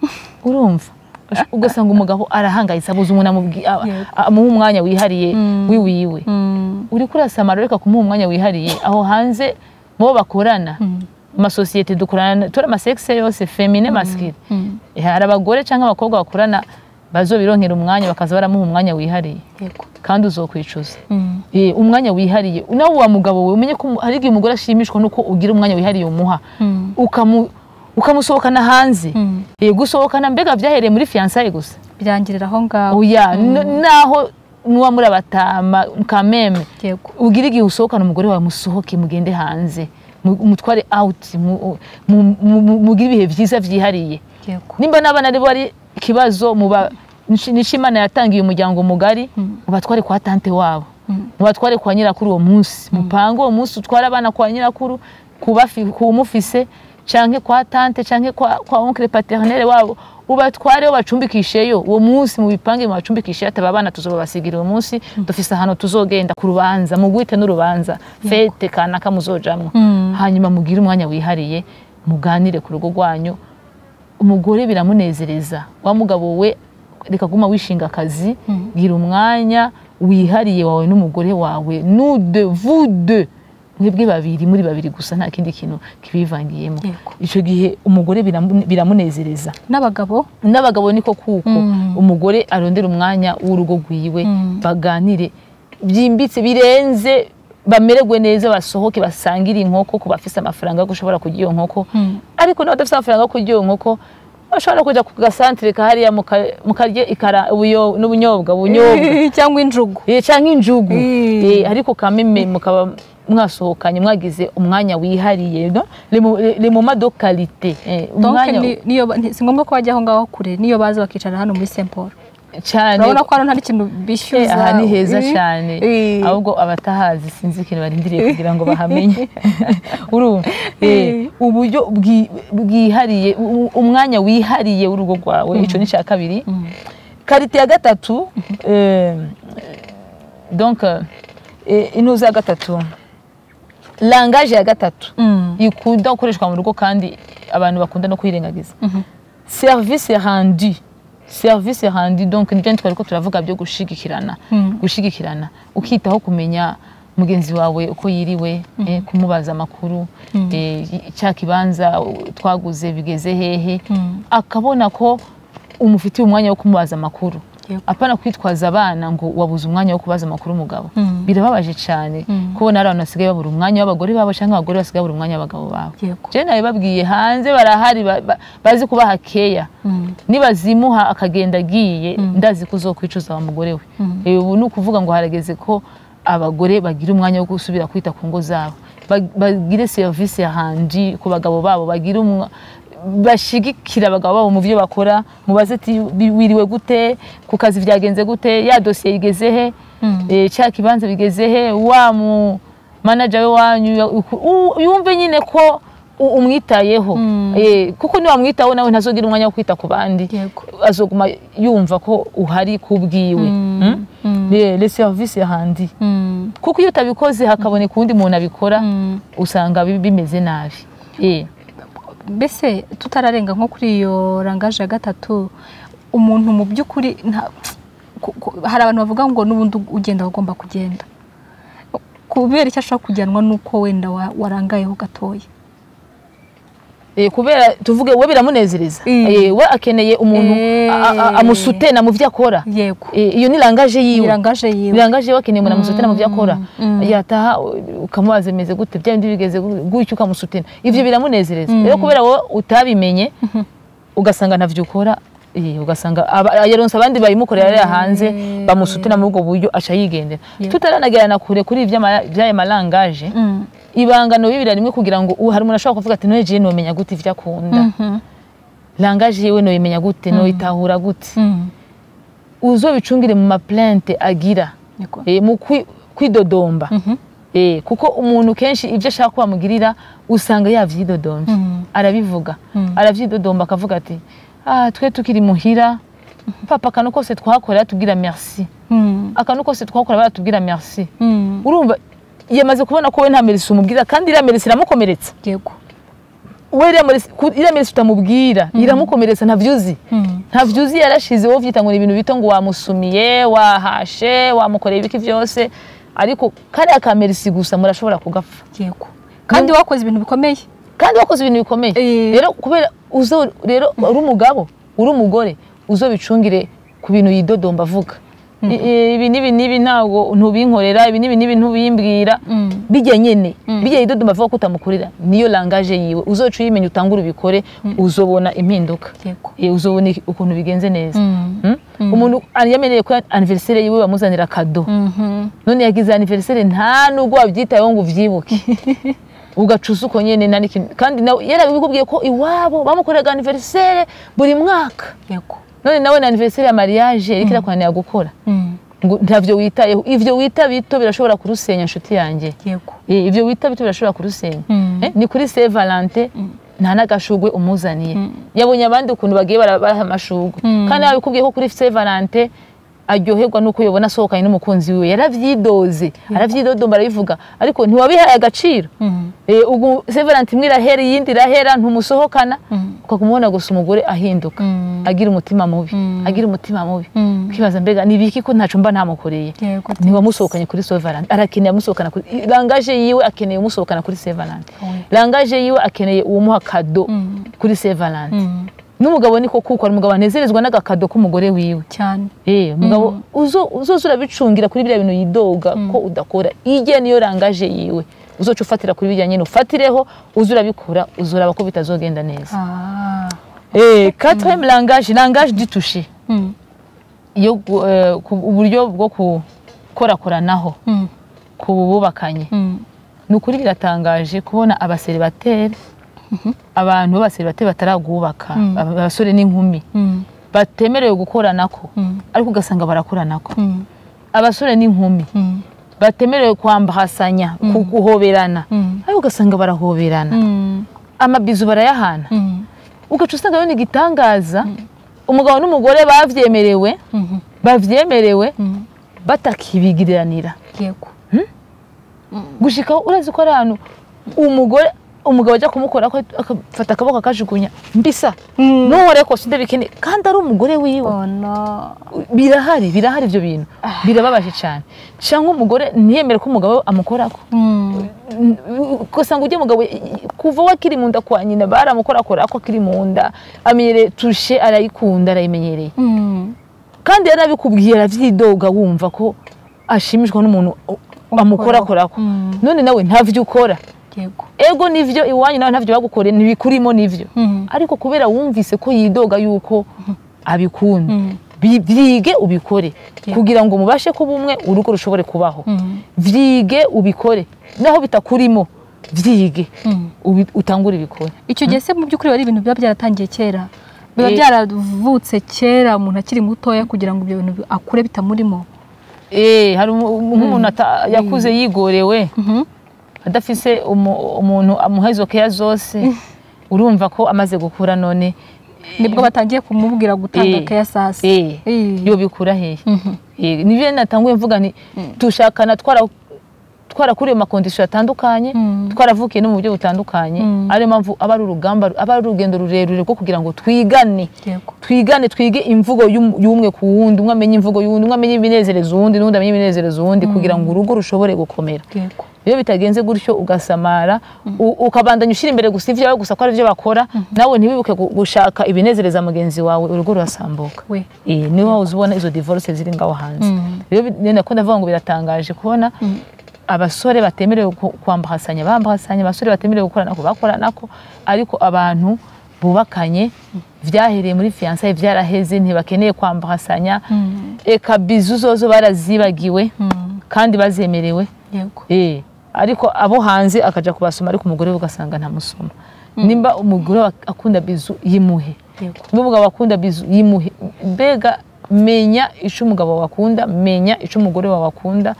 Speaker 1: urumva ugasanga umugabo arahangayitse abuze umuntu amubwi- a-
Speaker 2: Yego.
Speaker 1: amuha umwanya wihariye
Speaker 2: Mm.
Speaker 1: wiwiwe
Speaker 2: Mm.
Speaker 1: uri kurasamara reka kumuha umwanya wihariye aho hanze mu bo bakorana
Speaker 2: Mm.
Speaker 1: amasosiyete dukorana turi amasekise yose femine maskire
Speaker 2: Mm.
Speaker 1: hari abagore cyangwa abakobwa bakorana bazobironkera umwanya bakaza baramuha umwanya wihariye
Speaker 2: Yego.
Speaker 1: kandi uzokwicuza
Speaker 2: Mm.
Speaker 1: Eh, umwanya wihariye nawe wa mugabo we umenye ko umu- hari igihe umugore ashimishwa nuko ugira umwanya wihariye umuha
Speaker 2: Mm.
Speaker 1: ukamu ukamusohokana hanze
Speaker 2: Mm.
Speaker 1: Eh, gusohokana mbega byahereye muri fiyansaye gusa
Speaker 2: birangirira aho ngaho
Speaker 1: oya n- naho nuwa muri abatama kameme
Speaker 2: Yego.
Speaker 1: ugira igihe usohokana umugore wawe musohoke mugende hanze mu- mutware out mu- mu- mu- mu- mugire ibihe byiza byihariye
Speaker 2: Yego.
Speaker 1: nimba n'abana aribo ari ikibazo muba nico imana yatangiye umuryango mugari mubatware kwa tante wabo
Speaker 2: Mm.
Speaker 1: mubatware kwa nyirakuru uwo munsi mupange uwo munsi utware abana kwa nyirakuru kubafi- kumufise canke kwa tante canke kwa, kwa onkle paternel wabo ubatware wo bacumbikisheyo uwo munsi mubipange mubacumbikishe ataba abana tuzobabasigira uwo munsi dufise ahantu tuzogenda ku rubanza mugwite n'urubanza fete kanaka muzojamwo
Speaker 2: Mm.
Speaker 1: hanyuma mugire umwanya wihariye muganire ku rugo rwanyu umugore biramunezereza wa mugabo we reka guma wishinga akazi gira umwanya wihariye wawe n'umugore wawe nude vude mwebwe babiri muri babiri gusa nta kindi kintu kibivangiyemo
Speaker 2: Yego.
Speaker 1: icyo gihe umugore biramu- biramunezereza
Speaker 2: n'abagabo
Speaker 1: n'abagabo niko kuko
Speaker 2: Mm.
Speaker 1: umugore arondera umwanya w'urugo rwiwe
Speaker 2: Mm.
Speaker 1: baganire byimbitse birenze bamererwe neza basohoke basangire inkoko ku bafise amafaranga yo gushobora kurya iyo nkoko
Speaker 2: Mm.
Speaker 1: ariko n'abadafite amafaranga yo kurya iyo nkoko bashobora kujya ku gasantere kahariya muka- mukarya ikara- ubuyo- n'ubunyobwa ubunyobwa
Speaker 2: cyangwa injugu
Speaker 1: Eh, canke injugu
Speaker 2: Mm.
Speaker 1: Eh, ariko kameme mukaba mwasohokanye mwagize umwanya wihariye no? Le mu- le moment de qualité Eh,
Speaker 2: donc
Speaker 1: umwanya
Speaker 2: ni- niyo ba- nti- si ngombwa ko bajya aho ngaho kure niyo baza bakicara hano muri Saint Paul
Speaker 1: cyane
Speaker 2: urabona ko hano nta n'ikintu
Speaker 1: Eh,
Speaker 2: bishyuza
Speaker 1: aha ni heza
Speaker 2: Eh,
Speaker 1: cyane
Speaker 2: eh.
Speaker 1: ahubwo abatahazi sinzi ikintu barindiriye kugira ngo bahamenye urumva Eh,
Speaker 2: Eh.
Speaker 1: uburyo bwi- bwihariye u- umwanya wihariye w'urugo rwawe icyo ni icya kabiri
Speaker 2: Mm.
Speaker 1: karite ya gatatu eh, donc eh, intuza ya gatatu langaje ya gatatu
Speaker 2: Mm.
Speaker 1: ikunda gukoreshwa mu rugo kandi abantu bakunda no kuyirengagiza
Speaker 2: Mhm.
Speaker 1: service rendu service rendu donc nibyo twari ko turavuga byo gushigikirana
Speaker 2: Mm.
Speaker 1: gushigikirana ukitaho kumenya mugenzi wawe uko yiriwe eh, kumubaza amakuru eh, cya kibanza twaguze bigeze hehe
Speaker 2: Mm.
Speaker 1: akabona ko umufitiye umwanya wo kumubaza amakuru
Speaker 2: Yego.
Speaker 1: apana kwitwaza abana ngo wabuze umwanya wo kubaza amakuru umugabo
Speaker 2: Mm.
Speaker 1: birababaje cyane
Speaker 2: Mm.
Speaker 1: kubona hari abantu basigaye babura umwanya w'abagore babo cyangwa abagore basigaye babura umwanya w'abagabo babo
Speaker 2: Yego.
Speaker 1: je nawe babwiye hanze barahari ba- ba- bazi kubaha keya
Speaker 2: Mm.
Speaker 1: nibazimuha akagenda agiye ndazi ko uzokwicuza wa mugore we
Speaker 2: Mm.
Speaker 1: Eh, ubu ni ukuvuga ngo harageze ko abagore bagira umwanya wo gusubira kwita ku ngo zabo Ba- bagire serivisi handi ku bagabo babo bagire umwa bashigikira abagabo babo mu byo bakora mubaze ati "Bi- wiriwe gute ku kazi byagenze gute ya dosiye igeze he
Speaker 2: Mm.
Speaker 1: Eh, cya kibanza bigeze he wa mu manager we wanyu ya- u- yumve nyine ko u- umwitayeho
Speaker 2: Mm.
Speaker 1: Eh, kuko niwamwitaho nawe ntazogira umwanya wo kwita ku bandi
Speaker 2: Yego.
Speaker 1: azoguma yumva ko uhari kubwiwe
Speaker 2: Mm.
Speaker 1: Mm?
Speaker 2: Mm.
Speaker 1: Le- le service handi
Speaker 2: Mm.
Speaker 1: kuko iyo utabikoze hakaboneka uwundi muntu abikora
Speaker 2: Mm.
Speaker 1: usanga bi- bimeze nabi Eh.
Speaker 2: mbese tutararenga nko kuri iyo rangaje ya gatatu umuntu mu by'ukuri nta- ku- ku- hari abantu bavuga ngo n'ubundi ugenda wagomba kugenda kubera icyo ashobora kujyanwa n'uko wenda wa- warangayeho gatoya
Speaker 1: Eh, kubera tuvuge we biramunezereza
Speaker 2: Mm.
Speaker 1: Eh, we akeneye umuntu
Speaker 2: Eh.
Speaker 1: a- a- amusutena mu byo akora
Speaker 2: yego
Speaker 1: Eh, iyo ni langaje yiwe
Speaker 2: irangaje yiwe
Speaker 1: birangaje we akeneye umuntu amusutena mu byo akora
Speaker 2: Mm.
Speaker 1: yataha u- ukamubaza bimeze gute bya bindi bigeze gu- gutyo ukamusutena ivyo biramunezereza
Speaker 2: Mm.
Speaker 1: rero kubera wowe utabimenye ugasanga ntavyo ukora eh, ugasanga aba- yaronse abandi bayimukorera hariya hanze
Speaker 2: Mm.
Speaker 1: bamusutena muri ubwo buryo aca yigendera
Speaker 2: Yego.
Speaker 1: tutaranagerana kure kuri ivy'ama- vy'aya malangaje
Speaker 2: Mm.
Speaker 1: ibangano bibira rimwe kugira ngo u- hari umuntu ashobora kuvuga ati noye jewe nomenya gute ivyo akunda
Speaker 2: Mhm.
Speaker 1: langaje yiwe noyimenya gute noyitahura gute
Speaker 2: Mm.
Speaker 1: uzobicungire mu maplante agira
Speaker 2: Yego.
Speaker 1: eh, mu kwi- kwidodomba
Speaker 2: Mhm.
Speaker 1: Eh, kuko umuntu kenshi ibyo ashaka ko bamugirira usanga yavyidodombye
Speaker 2: Mm.
Speaker 1: arabivuga
Speaker 2: Mm.
Speaker 1: aravyidodomba akavuga ati ah, twe tukiri muhira papa akantu kose twakora yatubwira merci
Speaker 2: Mm.
Speaker 1: akantu kose twakora baratubwira merci
Speaker 2: Mm.
Speaker 1: urumva yamaze kubona ko we nta merisi umubwira kandi iriya merisi iramukomeretsa
Speaker 2: yego
Speaker 1: we iriya merisi- ku- iriya merisi utamubwira iramukomeretsa ntavyo uzi
Speaker 2: Mm.
Speaker 1: ntavyo uzi yarashize wowe uvyita ngo ni ibintu bito ngo wamusumiye wahashe wamukoreye ibiki byose ariko kariya ka merisi gusa murashobora kugapfa
Speaker 2: yego kandi wakoze ibintu bikomeye
Speaker 1: kandi wakoze ibintu bikomeye
Speaker 2: Eh.
Speaker 1: rero kubera uzo rero uri umugabo uri umugore uzobicungire ku bintu yidodomba avuga I- i- ibi n'ibi n'ibi ntabwo ntubinkorera ibi n'ibi n'ibi ntubimbwira
Speaker 2: Mm.
Speaker 1: bijya nyene bijya yidodomba avuga ko utamukorera niyo langaje yiwe uzoca uyimenya utangure ubikore uzobona impinduka
Speaker 2: yego
Speaker 1: Eh, uzobona iki- ukuntu bigenze neza
Speaker 2: Mm.
Speaker 1: Mm? umuntu yamenyereye ko anniversaire yiwe bamuzanira kado
Speaker 2: Mhm.
Speaker 1: none yagize anniversaire nta nubwo wabyitayeho ngo uvyibuke ugacuza uko nyene nta n'ikintu kandi nawe yarabikubwiye ko iwabo bamukoreraga anniversaire buri mwaka
Speaker 2: yego
Speaker 1: none nawe na anniversaire ya mariage yariko irakunanira gukora
Speaker 2: Mm.
Speaker 1: ngo ntavyo witayeho ivyo wita bito birashobora kurusenya nshuti yanjye
Speaker 2: yego
Speaker 1: Eh, ivyo wita bito birashobora kurusenya
Speaker 2: Mm.
Speaker 1: Eh, ni kuri Saint Valentin nta n'agashugwe umuzaniye yabonye abandi ukuntu bagiye barabaha amashugwe
Speaker 2: Mm.
Speaker 1: kandi yabikubwiye ko kuri Saint Valentin aryoherwa nuko yobona asohokanye n'umukunzi wiwe yaravyidoze aravyidodomba arabivuga ariko ntiwabihaye agaciro
Speaker 2: Mm.
Speaker 1: Eh, ubu Saint Valentin imwe irahera iyindi irahera ntumusohokana
Speaker 2: Mm.
Speaker 1: ukamubona gusa umugore ahinduka
Speaker 2: Mm.
Speaker 1: agira umutima mubi
Speaker 2: Mm.
Speaker 1: agira umutima mubi
Speaker 2: Mm.
Speaker 1: ukibaza mbega ni ibiki ko ntaco mba ntamukoreye
Speaker 2: Yego.
Speaker 1: ntiwamusohokanye kuri Saint Valentin arakeneye amusohokana kuri langaje yiwe akeneye umusohokana kuri Saint Valentin
Speaker 2: Oui.
Speaker 1: langaje yiwe akeneye uwumuha kado
Speaker 2: Mm.
Speaker 1: kuri Saint Valentin
Speaker 2: Mm.
Speaker 1: n'umugabo niko kuko ari umugabo anezerezwa n'agakado k'umugore wiwe
Speaker 2: cyane
Speaker 1: Eh, umugabo uzo uzoza urabicungira kuri biriya bintu yidoga ko udakora ijye niyo rangaje yiwe uzoca ufatira kuri bijya nyine ufatireho uza urabikora uzuraba ko bitazogenda neza
Speaker 2: Ah.
Speaker 1: eh quatrième langage langage du toucher
Speaker 2: Mm.
Speaker 1: yo gu- eh, ku- uburyo bwo gukorakoranaho
Speaker 2: Mm.
Speaker 1: ku bubakanye
Speaker 2: Mm.
Speaker 1: ni ukuri biratangaje kubona abaseribateri abantu b'abaseribateri bataragubaka
Speaker 2: Mm.
Speaker 1: aba- abasore n'inkumi
Speaker 2: Mm.
Speaker 1: batemerewe gukoranako
Speaker 2: Mm.
Speaker 1: ariko ugasanga barakoranako
Speaker 2: Mm.
Speaker 1: abasore n'inkumi
Speaker 2: Mm.
Speaker 1: batemerewe kwambahasanya ku guhoberana
Speaker 2: Mm.
Speaker 1: ariko ugasanga barahoberana
Speaker 2: Mm.
Speaker 1: amabizu barayahana
Speaker 2: Mm.
Speaker 1: ugaca usanga ari igitangaza umugabo n'umugore babyemerewe
Speaker 2: Mhm.
Speaker 1: babyemerewe
Speaker 2: Mm.
Speaker 1: batakibigiriranira
Speaker 2: Yego.
Speaker 1: gushikaho urazi ko ari ahantu umugore umugabo ajya kumukora akafata akaboko akajugunya mbisa
Speaker 2: Mm.
Speaker 1: ntuhore kose ndabikene kandi ari umugore wiwe
Speaker 2: Oh no.
Speaker 1: birahari birahari ibyo bintu birababaje cyane cyangwa umugore ntiyemere ko umugabo we amukorako
Speaker 2: Mm.
Speaker 1: ugasanga ujya mugabo kuva we akiri mu nda kwa nyina baramukorakora ako akiri mu nda amenyereye tushe arayikunda arayimenyereye
Speaker 2: Mm.
Speaker 1: kandi yarabikubwiye aravyidoga wumva ko ashimishwa n'umuntu amukorakorako
Speaker 2: Mm.
Speaker 1: none nawe ntavyo ukora
Speaker 2: Yego.
Speaker 1: ego nivyo iwanyu nawe ntavyo bagukoreye ntibikurimo nivyo
Speaker 2: Mm.
Speaker 1: ariko kubera wumvise ko yidoga yuko abikunda
Speaker 2: Mm.
Speaker 1: bi- vyige ubikore
Speaker 2: Yeah.
Speaker 1: kugira ngo mubashe kuba umwe urugo rushobore kubaho
Speaker 2: Mm.
Speaker 1: vyige ubikore naho bitakurimo vyige
Speaker 2: Mm.
Speaker 1: ubi- utangure ibikore
Speaker 2: icyo gihe se mu by'ukuri ari ibintu biba byaratangiye kera biba
Speaker 1: Eh.
Speaker 2: byaravutse kera umuntu akiri mutoya kugira ngo ibyo bintu akure bitamurimo
Speaker 1: Eh, hari umu- nk'umuntu ata- yakuze yigorewe
Speaker 2: Mhm.
Speaker 1: adafise umu- umuntu amuha izo keya zose urumva ko amaze gukura none
Speaker 2: nibwo batangiye kumubwira gutanga
Speaker 1: Eh.
Speaker 2: keya sasi
Speaker 1: eh,
Speaker 2: Eh.
Speaker 1: yo bikura hehe
Speaker 2: Mhm.
Speaker 1: Eh, nivyo natanguye mvuga nti dushakana twara twarakuriye mu makondisiyo atandukanye
Speaker 2: Mm.
Speaker 1: twaravukiye no mu buryo butandukanye
Speaker 2: Mm.
Speaker 1: ariyo mpamvu aba ari urugamba aba ari urugendo rurerure rwo kugira ngo twigane
Speaker 2: Yego.
Speaker 1: twigane twige imvugo y'um- y'umwe ku wundi umwe amenye imvugo y'uwundi umwe amenye ibinezereza uwundi n'undi amenye ibinezereza uwundi kugira ngo urugo rushobore gukomera
Speaker 2: Yego.
Speaker 1: iyo bitagenze gutyo ugasamara u- ukabandanya ushyira imbere gusa ibyawe gusa ko ari byo bakora nawe ntiwibuke gu- gushaka ibinezereza mugenzi wawe urugo rurasambuka
Speaker 2: we
Speaker 1: Eh, niho wahoze ubona izo divorce ziri ngaho hanze
Speaker 2: Mm.
Speaker 1: rero bi- ni nako ndavuga ngo biratangaje kubona abasore batemerewe ku- kwambahasanya bambahasanya abasore batemerewe gukoranako bakoranako ariko abantu bubakanye vyahereye muri fiançailles vyaraheze ntibakeneye kwambahasanya
Speaker 2: Mm.
Speaker 1: eka bizu zozo barazibagiwe
Speaker 2: Mm.
Speaker 1: kandi bazemerewe
Speaker 2: Yego.
Speaker 1: Eh, ariko abo hanze akaja kubasoma ariko umugore we ugasanga ntamusoma nimba umugore wa- akunda bizu yimuhe
Speaker 2: Yego.
Speaker 1: nimba umugabo akunda bizu yimuhe mbega menya ico umugabo wawe akunda menya ico umugore wawe akunda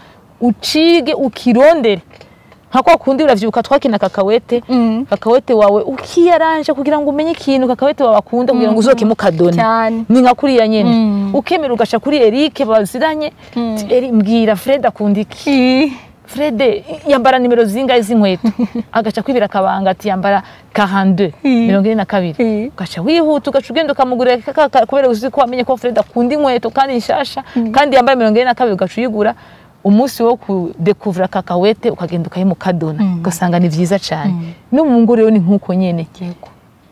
Speaker 1: ucige ukirondere nka kwa kundi uravyibuka twakina kakawete
Speaker 2: Mm.
Speaker 1: kakawete wawe ukiyaranje kugira ngo umenye ikintu kakawete wawe akunda kugira ngo uzoke mukadoni
Speaker 2: Cyane.
Speaker 1: ni nka kuriya nyene
Speaker 2: Mm.
Speaker 1: ukemera ugaca kuri Eric baziranye Ti, Eri mbwira Fred akunda iki
Speaker 2: Eh.
Speaker 1: Fred yambara nimero zingahe z'inkweto agaca kwibira akabanga ati yambara 42
Speaker 2: Mm.
Speaker 1: mirongo ine na kabiri
Speaker 2: Mm.
Speaker 1: ugaca wihuta ugaca ugenda ukamugurira ka- ka- kubera uzi ko wamenye ko Fred akunda inkweto kandi nshasha kandi yambaye mirongo ine na kabiri ugaca uyigura umunsi wo kudekuvura kakawete ukagenda ukayimukadona
Speaker 2: Mm.
Speaker 1: ugasanga ni vyiza cyane no mu ngo rero ni nk'uko nyene
Speaker 2: Yego.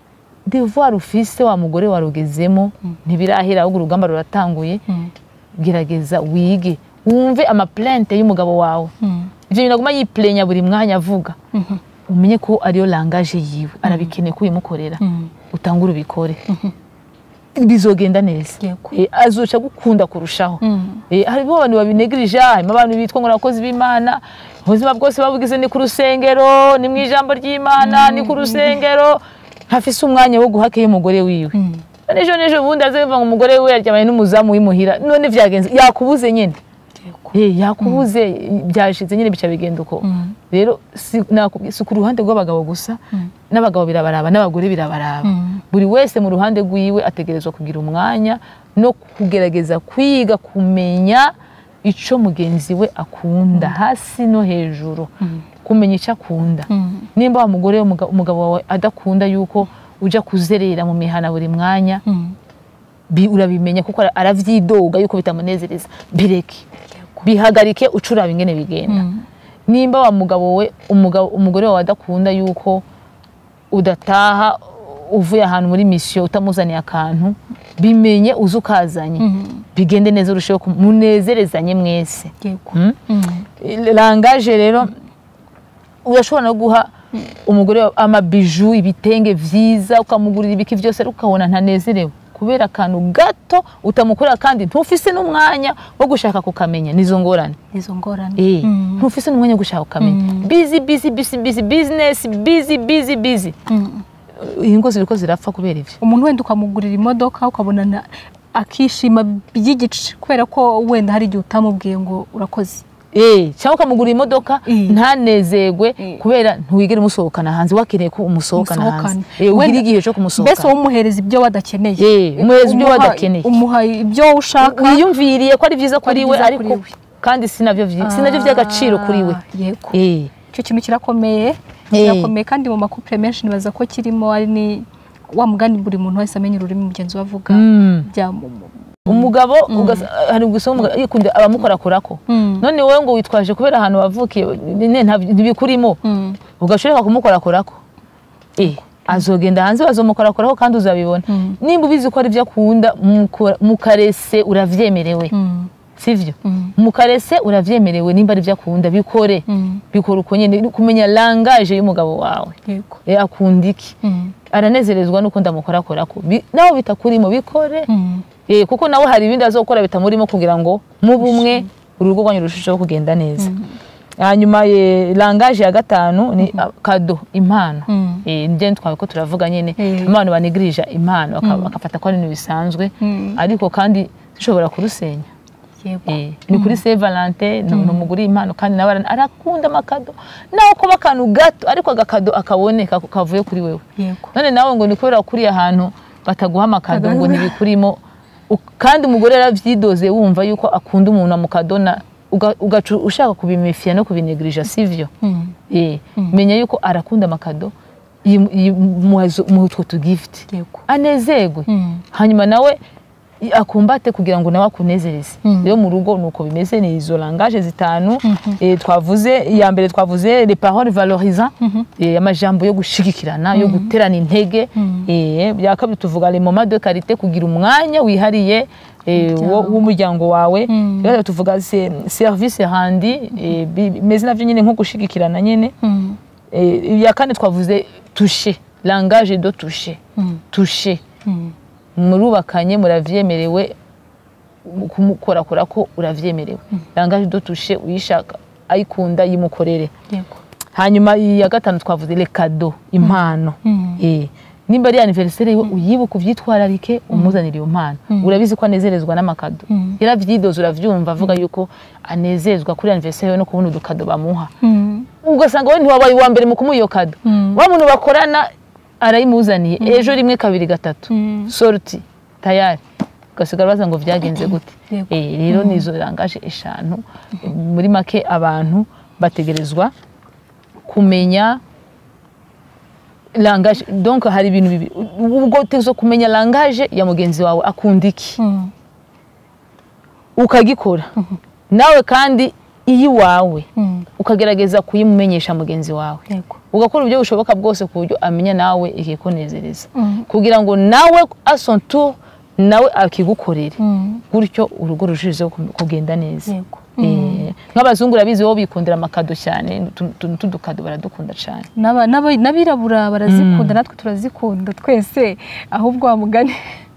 Speaker 1: devoir ufise wa mugore warugezemo ntibirahera ahubwo urugamba ruratanguye
Speaker 2: Mm.
Speaker 1: gerageza wige wumve amaplante y'umugabo wawe
Speaker 2: Mm.
Speaker 1: ivyo bintu aguma yiplenya buri mwanya avuga
Speaker 2: Mhm.
Speaker 1: umenye ko ariyo langaje yiwe arabikeneye ko uyimukorera
Speaker 2: Mm.
Speaker 1: utangure ubikore bizogenda neza
Speaker 2: Yego.
Speaker 1: Eh, azoca gukunda kurushaho
Speaker 2: Mm.
Speaker 1: Eh, harimo abantu babinegirije harimo abantu bitwa ngo abakozi b'imana ubuzima bwose babugize ni ku rusengero ni mu ijambo ry'imana ni ku rusengero ntafise umwanya wo guhaka umugore wiwe
Speaker 2: Mm.
Speaker 1: ejo n'ejo bundi aze biva ngo umugore we yaryamanye n'umuzamu w'imuhira none vyagenze yakubuze nyene
Speaker 2: Yego.
Speaker 1: Eh, yakubuze byashize nyine bica bigenda uko
Speaker 2: Mm.
Speaker 1: rero si nakubwiye, si ku ruhande rw'abagabo gusa
Speaker 2: Mm.
Speaker 1: n'abagabo birabaraba n'abagore birabaraba
Speaker 2: Mm.
Speaker 1: buri wese mu ruhande rwiwe ategerezwa kugira umwanya no kugerageza kwiga kumenya ico mugenzi we akunda hasi no hejuru
Speaker 2: Mm.
Speaker 1: kumenya ico akunda
Speaker 2: Mm.
Speaker 1: nimba wa mugore umuga- umugabo wawe adakunda yuko uja kuzerera mu mihana buri mwanya
Speaker 2: Mm.
Speaker 1: bi- urabimenya kuko ara- aravyidoga yuko bitamunezereza bireke bihagarike ucuraba ingene bigenda
Speaker 2: Mm.
Speaker 1: nimba wa mugabo we umugabo umugore wawe adakunda yuko udataha uvuye ahantu muri misiyo utamuzaniye akantu bimenye uze ukazanye
Speaker 2: Mm.
Speaker 1: bigende neza urusheho ku- munezerezanye mwese
Speaker 2: yego
Speaker 1: Mm?
Speaker 2: Mm.
Speaker 1: langaje rero urashobora no guha umugore wawe amabiju ibitenge vyiza ukamugurira ibiki vyose ariko ukabona ntanezerewe kubera akantu gato utamukorera kandi ntufise n'umwanya wo gushaka kukamenya nizo ngorane
Speaker 2: izo ngorane
Speaker 1: Eh,
Speaker 2: Mm.
Speaker 1: ntufise n'umwanya wo gushaka kukamenya busy busy busy busy business busy busy busy
Speaker 2: Mm.
Speaker 1: ingo ziriko zirapfa kubera ivyo
Speaker 2: umuntu wenda ukamugurira imodoka ukabona na- akishima by'igice kubera ko wenda hari igihe utamubwiye ngo urakoze
Speaker 1: Eh, cyangwa ukamugurira imodoka
Speaker 2: Eh.
Speaker 1: ntanezerwe
Speaker 2: Eh.
Speaker 1: kubera ntiwigere umusohokana hanze wakeneye ko umusohokana hanze
Speaker 2: Musohokane.
Speaker 1: Eh, ugire
Speaker 2: Wenda-
Speaker 1: igihe cyo kumusohokana
Speaker 2: mbese wowe umuhereza ibyo wadakeneye
Speaker 1: Eh, umuhereza ibyo
Speaker 2: Umuha-
Speaker 1: wadakeneye.
Speaker 2: umuha ibyo ushaka
Speaker 1: wiyumviriye ko ari byiza kuri
Speaker 2: ari
Speaker 1: we
Speaker 2: byiza
Speaker 1: ariko
Speaker 2: kuri we.
Speaker 1: kandi sinavyo vyi- sinavyo vy'agaciro kuri we
Speaker 2: Ah, yego
Speaker 1: Eh,
Speaker 2: icyo kintu kirakomeye
Speaker 1: Eh.
Speaker 2: kirakomeye kandi mu makupure menshi nibaza ko kirimo ari ni wa mugani buri muntu wese amenya ururimi mugenzi we avuga
Speaker 1: mm.
Speaker 2: bya mu- mu-
Speaker 1: umugabo ugasa- hari gusoma umugabo yikunda abamukorakorako
Speaker 2: Mm.
Speaker 1: none wowe ngo witwaje kubera ahantu wavukiye ne- nta- ntibikurimo
Speaker 2: Mm.
Speaker 1: ugashobora kumukorakorako eh azogenda hanze bazomukorakorako kandi uzabibona
Speaker 2: Mm.
Speaker 1: nimba ubizi ko ari byo akunda muko- mukarese uravyemerewe
Speaker 2: Mm.
Speaker 1: sivyo
Speaker 2: Mm.
Speaker 1: mukarese uravyemerewe nimba ari byo akunda bikore
Speaker 2: Mm.
Speaker 1: bikora uko nyene kumenya langaje y'umugabo wawe
Speaker 2: yego
Speaker 1: Eh, akunda iki
Speaker 2: Mm.
Speaker 1: aranezerezwa nuko ndamukorakorako Bi- nawe bitakurimo bikore
Speaker 2: Mm.
Speaker 1: Eh, kuko nawe hari ibindi azokora bitamurimo kugira ngo mu bumwe urugo rwanyu rurusheho kugenda neza hanyuma eh, langaje ya gatanu ni ah, kado impano
Speaker 2: Mm.
Speaker 1: Eh, nje twawe ko turavuga nyene
Speaker 2: Eh.
Speaker 1: abantu banigirija impano baka- bakafata ko ari ibintu bisanzwe
Speaker 2: Mm.
Speaker 1: ariko kandi zishobora kurusenya
Speaker 2: yego
Speaker 1: Eh, ni kuri Saint Valentin ni ni umugore impano kandi nawe ara- arakunda amakado nawe kuba akantu gato ariko agakado akaboneka kavuye kuri wewe
Speaker 2: yego
Speaker 1: none nawe ngo ni kubera kuri ahantu bataguha amakado ngo
Speaker 2: Kagame.
Speaker 1: ntibikurimo U- kandi umugore yaravyidoze wumva yuko akunda umuntu amukadona uga- ugaca ushaka kubimifia no kubinegirija sivyo
Speaker 2: Mm.
Speaker 1: eh menya yuko arakunda amakado yi- yi- muhazo- muhe utwo tugift
Speaker 2: yego
Speaker 1: anezerwe
Speaker 2: Mm.
Speaker 1: hanyuma nawe i- akumbate kugira ngo nawe akunezereze
Speaker 2: Mm.
Speaker 1: rero mu rugo nuko bimeze ni izo langaje zitanu eh, twavuze iya mbere twavuze les paroles valorisant eh, amajambo yo gushigikirana yo guterana intege
Speaker 2: Mm.
Speaker 1: eh, bya kabiri tuvuga les moments de qualité kugira umwanya wihariye eh, wo-
Speaker 2: Umuryango.
Speaker 1: w'umuryango wawe
Speaker 2: Mm.
Speaker 1: Bya gatatu tuvuga se- service rendi eh, bi- bimeze navyo nyine nko gushigikirana nyine
Speaker 2: Mm.
Speaker 1: Eh, iya kane twavuze toucher langage de toucher
Speaker 2: Mm.
Speaker 1: toucher
Speaker 2: Mm.
Speaker 1: murubakanye muravyemerewe kumukorakora ko uravyemerewe langage de toucher uyishaka ayikunda yimukorere
Speaker 2: yego
Speaker 1: hanyuma iya gatanu twavuze le cadeau impano
Speaker 2: Mm.
Speaker 1: eh nimba ari anniversaire yiwe uyibuka uvyitwararike umuzanire iyo mpano urabizi ko anezerezwa n'amakado
Speaker 2: Mm.
Speaker 1: yaravyidoze uravyumva avuga yuko anezezwa kuri anniversaire yiwe no kubona udukado bamuha
Speaker 2: Mm.
Speaker 1: ugasanga we ntiwabaye uwa mbere mu kumuha iyo kado
Speaker 2: Mm.
Speaker 1: wa muntu bakorana arayimuzaniye ejo rimwe kabiri gatatu
Speaker 2: Mm.
Speaker 1: sorti tayari ugasigara baza ngo vyagenze gute
Speaker 2: Yego.
Speaker 1: Eh, rero nizo langaje eshanu muri make abantu bategerezwa kumenya langaje donc hari ibintu bibiri ubwo utegerezwa kumenya langaje ya mugenzi wawe akunda iki
Speaker 2: Mm.
Speaker 1: ukagikora nawe kandi iyiwawe
Speaker 2: Mm.
Speaker 1: ukagerageza kuyimumenyesha mugenzi wawe
Speaker 2: yego
Speaker 1: ugakora uburyo bushoboka bwose ku buryo amenya nawe ikikunezereza
Speaker 2: Mm.
Speaker 1: kugira ngo nawe a son tour nawe akigukorere
Speaker 2: Mm.
Speaker 1: gutyo urugo rurushijeho ku- kugenda neza
Speaker 2: yego
Speaker 1: Eh, nk'abazungu urabizi bo bikundira amakado cyane utuntu tw'udukado baradukunda cyane
Speaker 2: N'aba- n'aba- n'abirabura barazikunda natwe turazikunda twese ahubwo wa mugani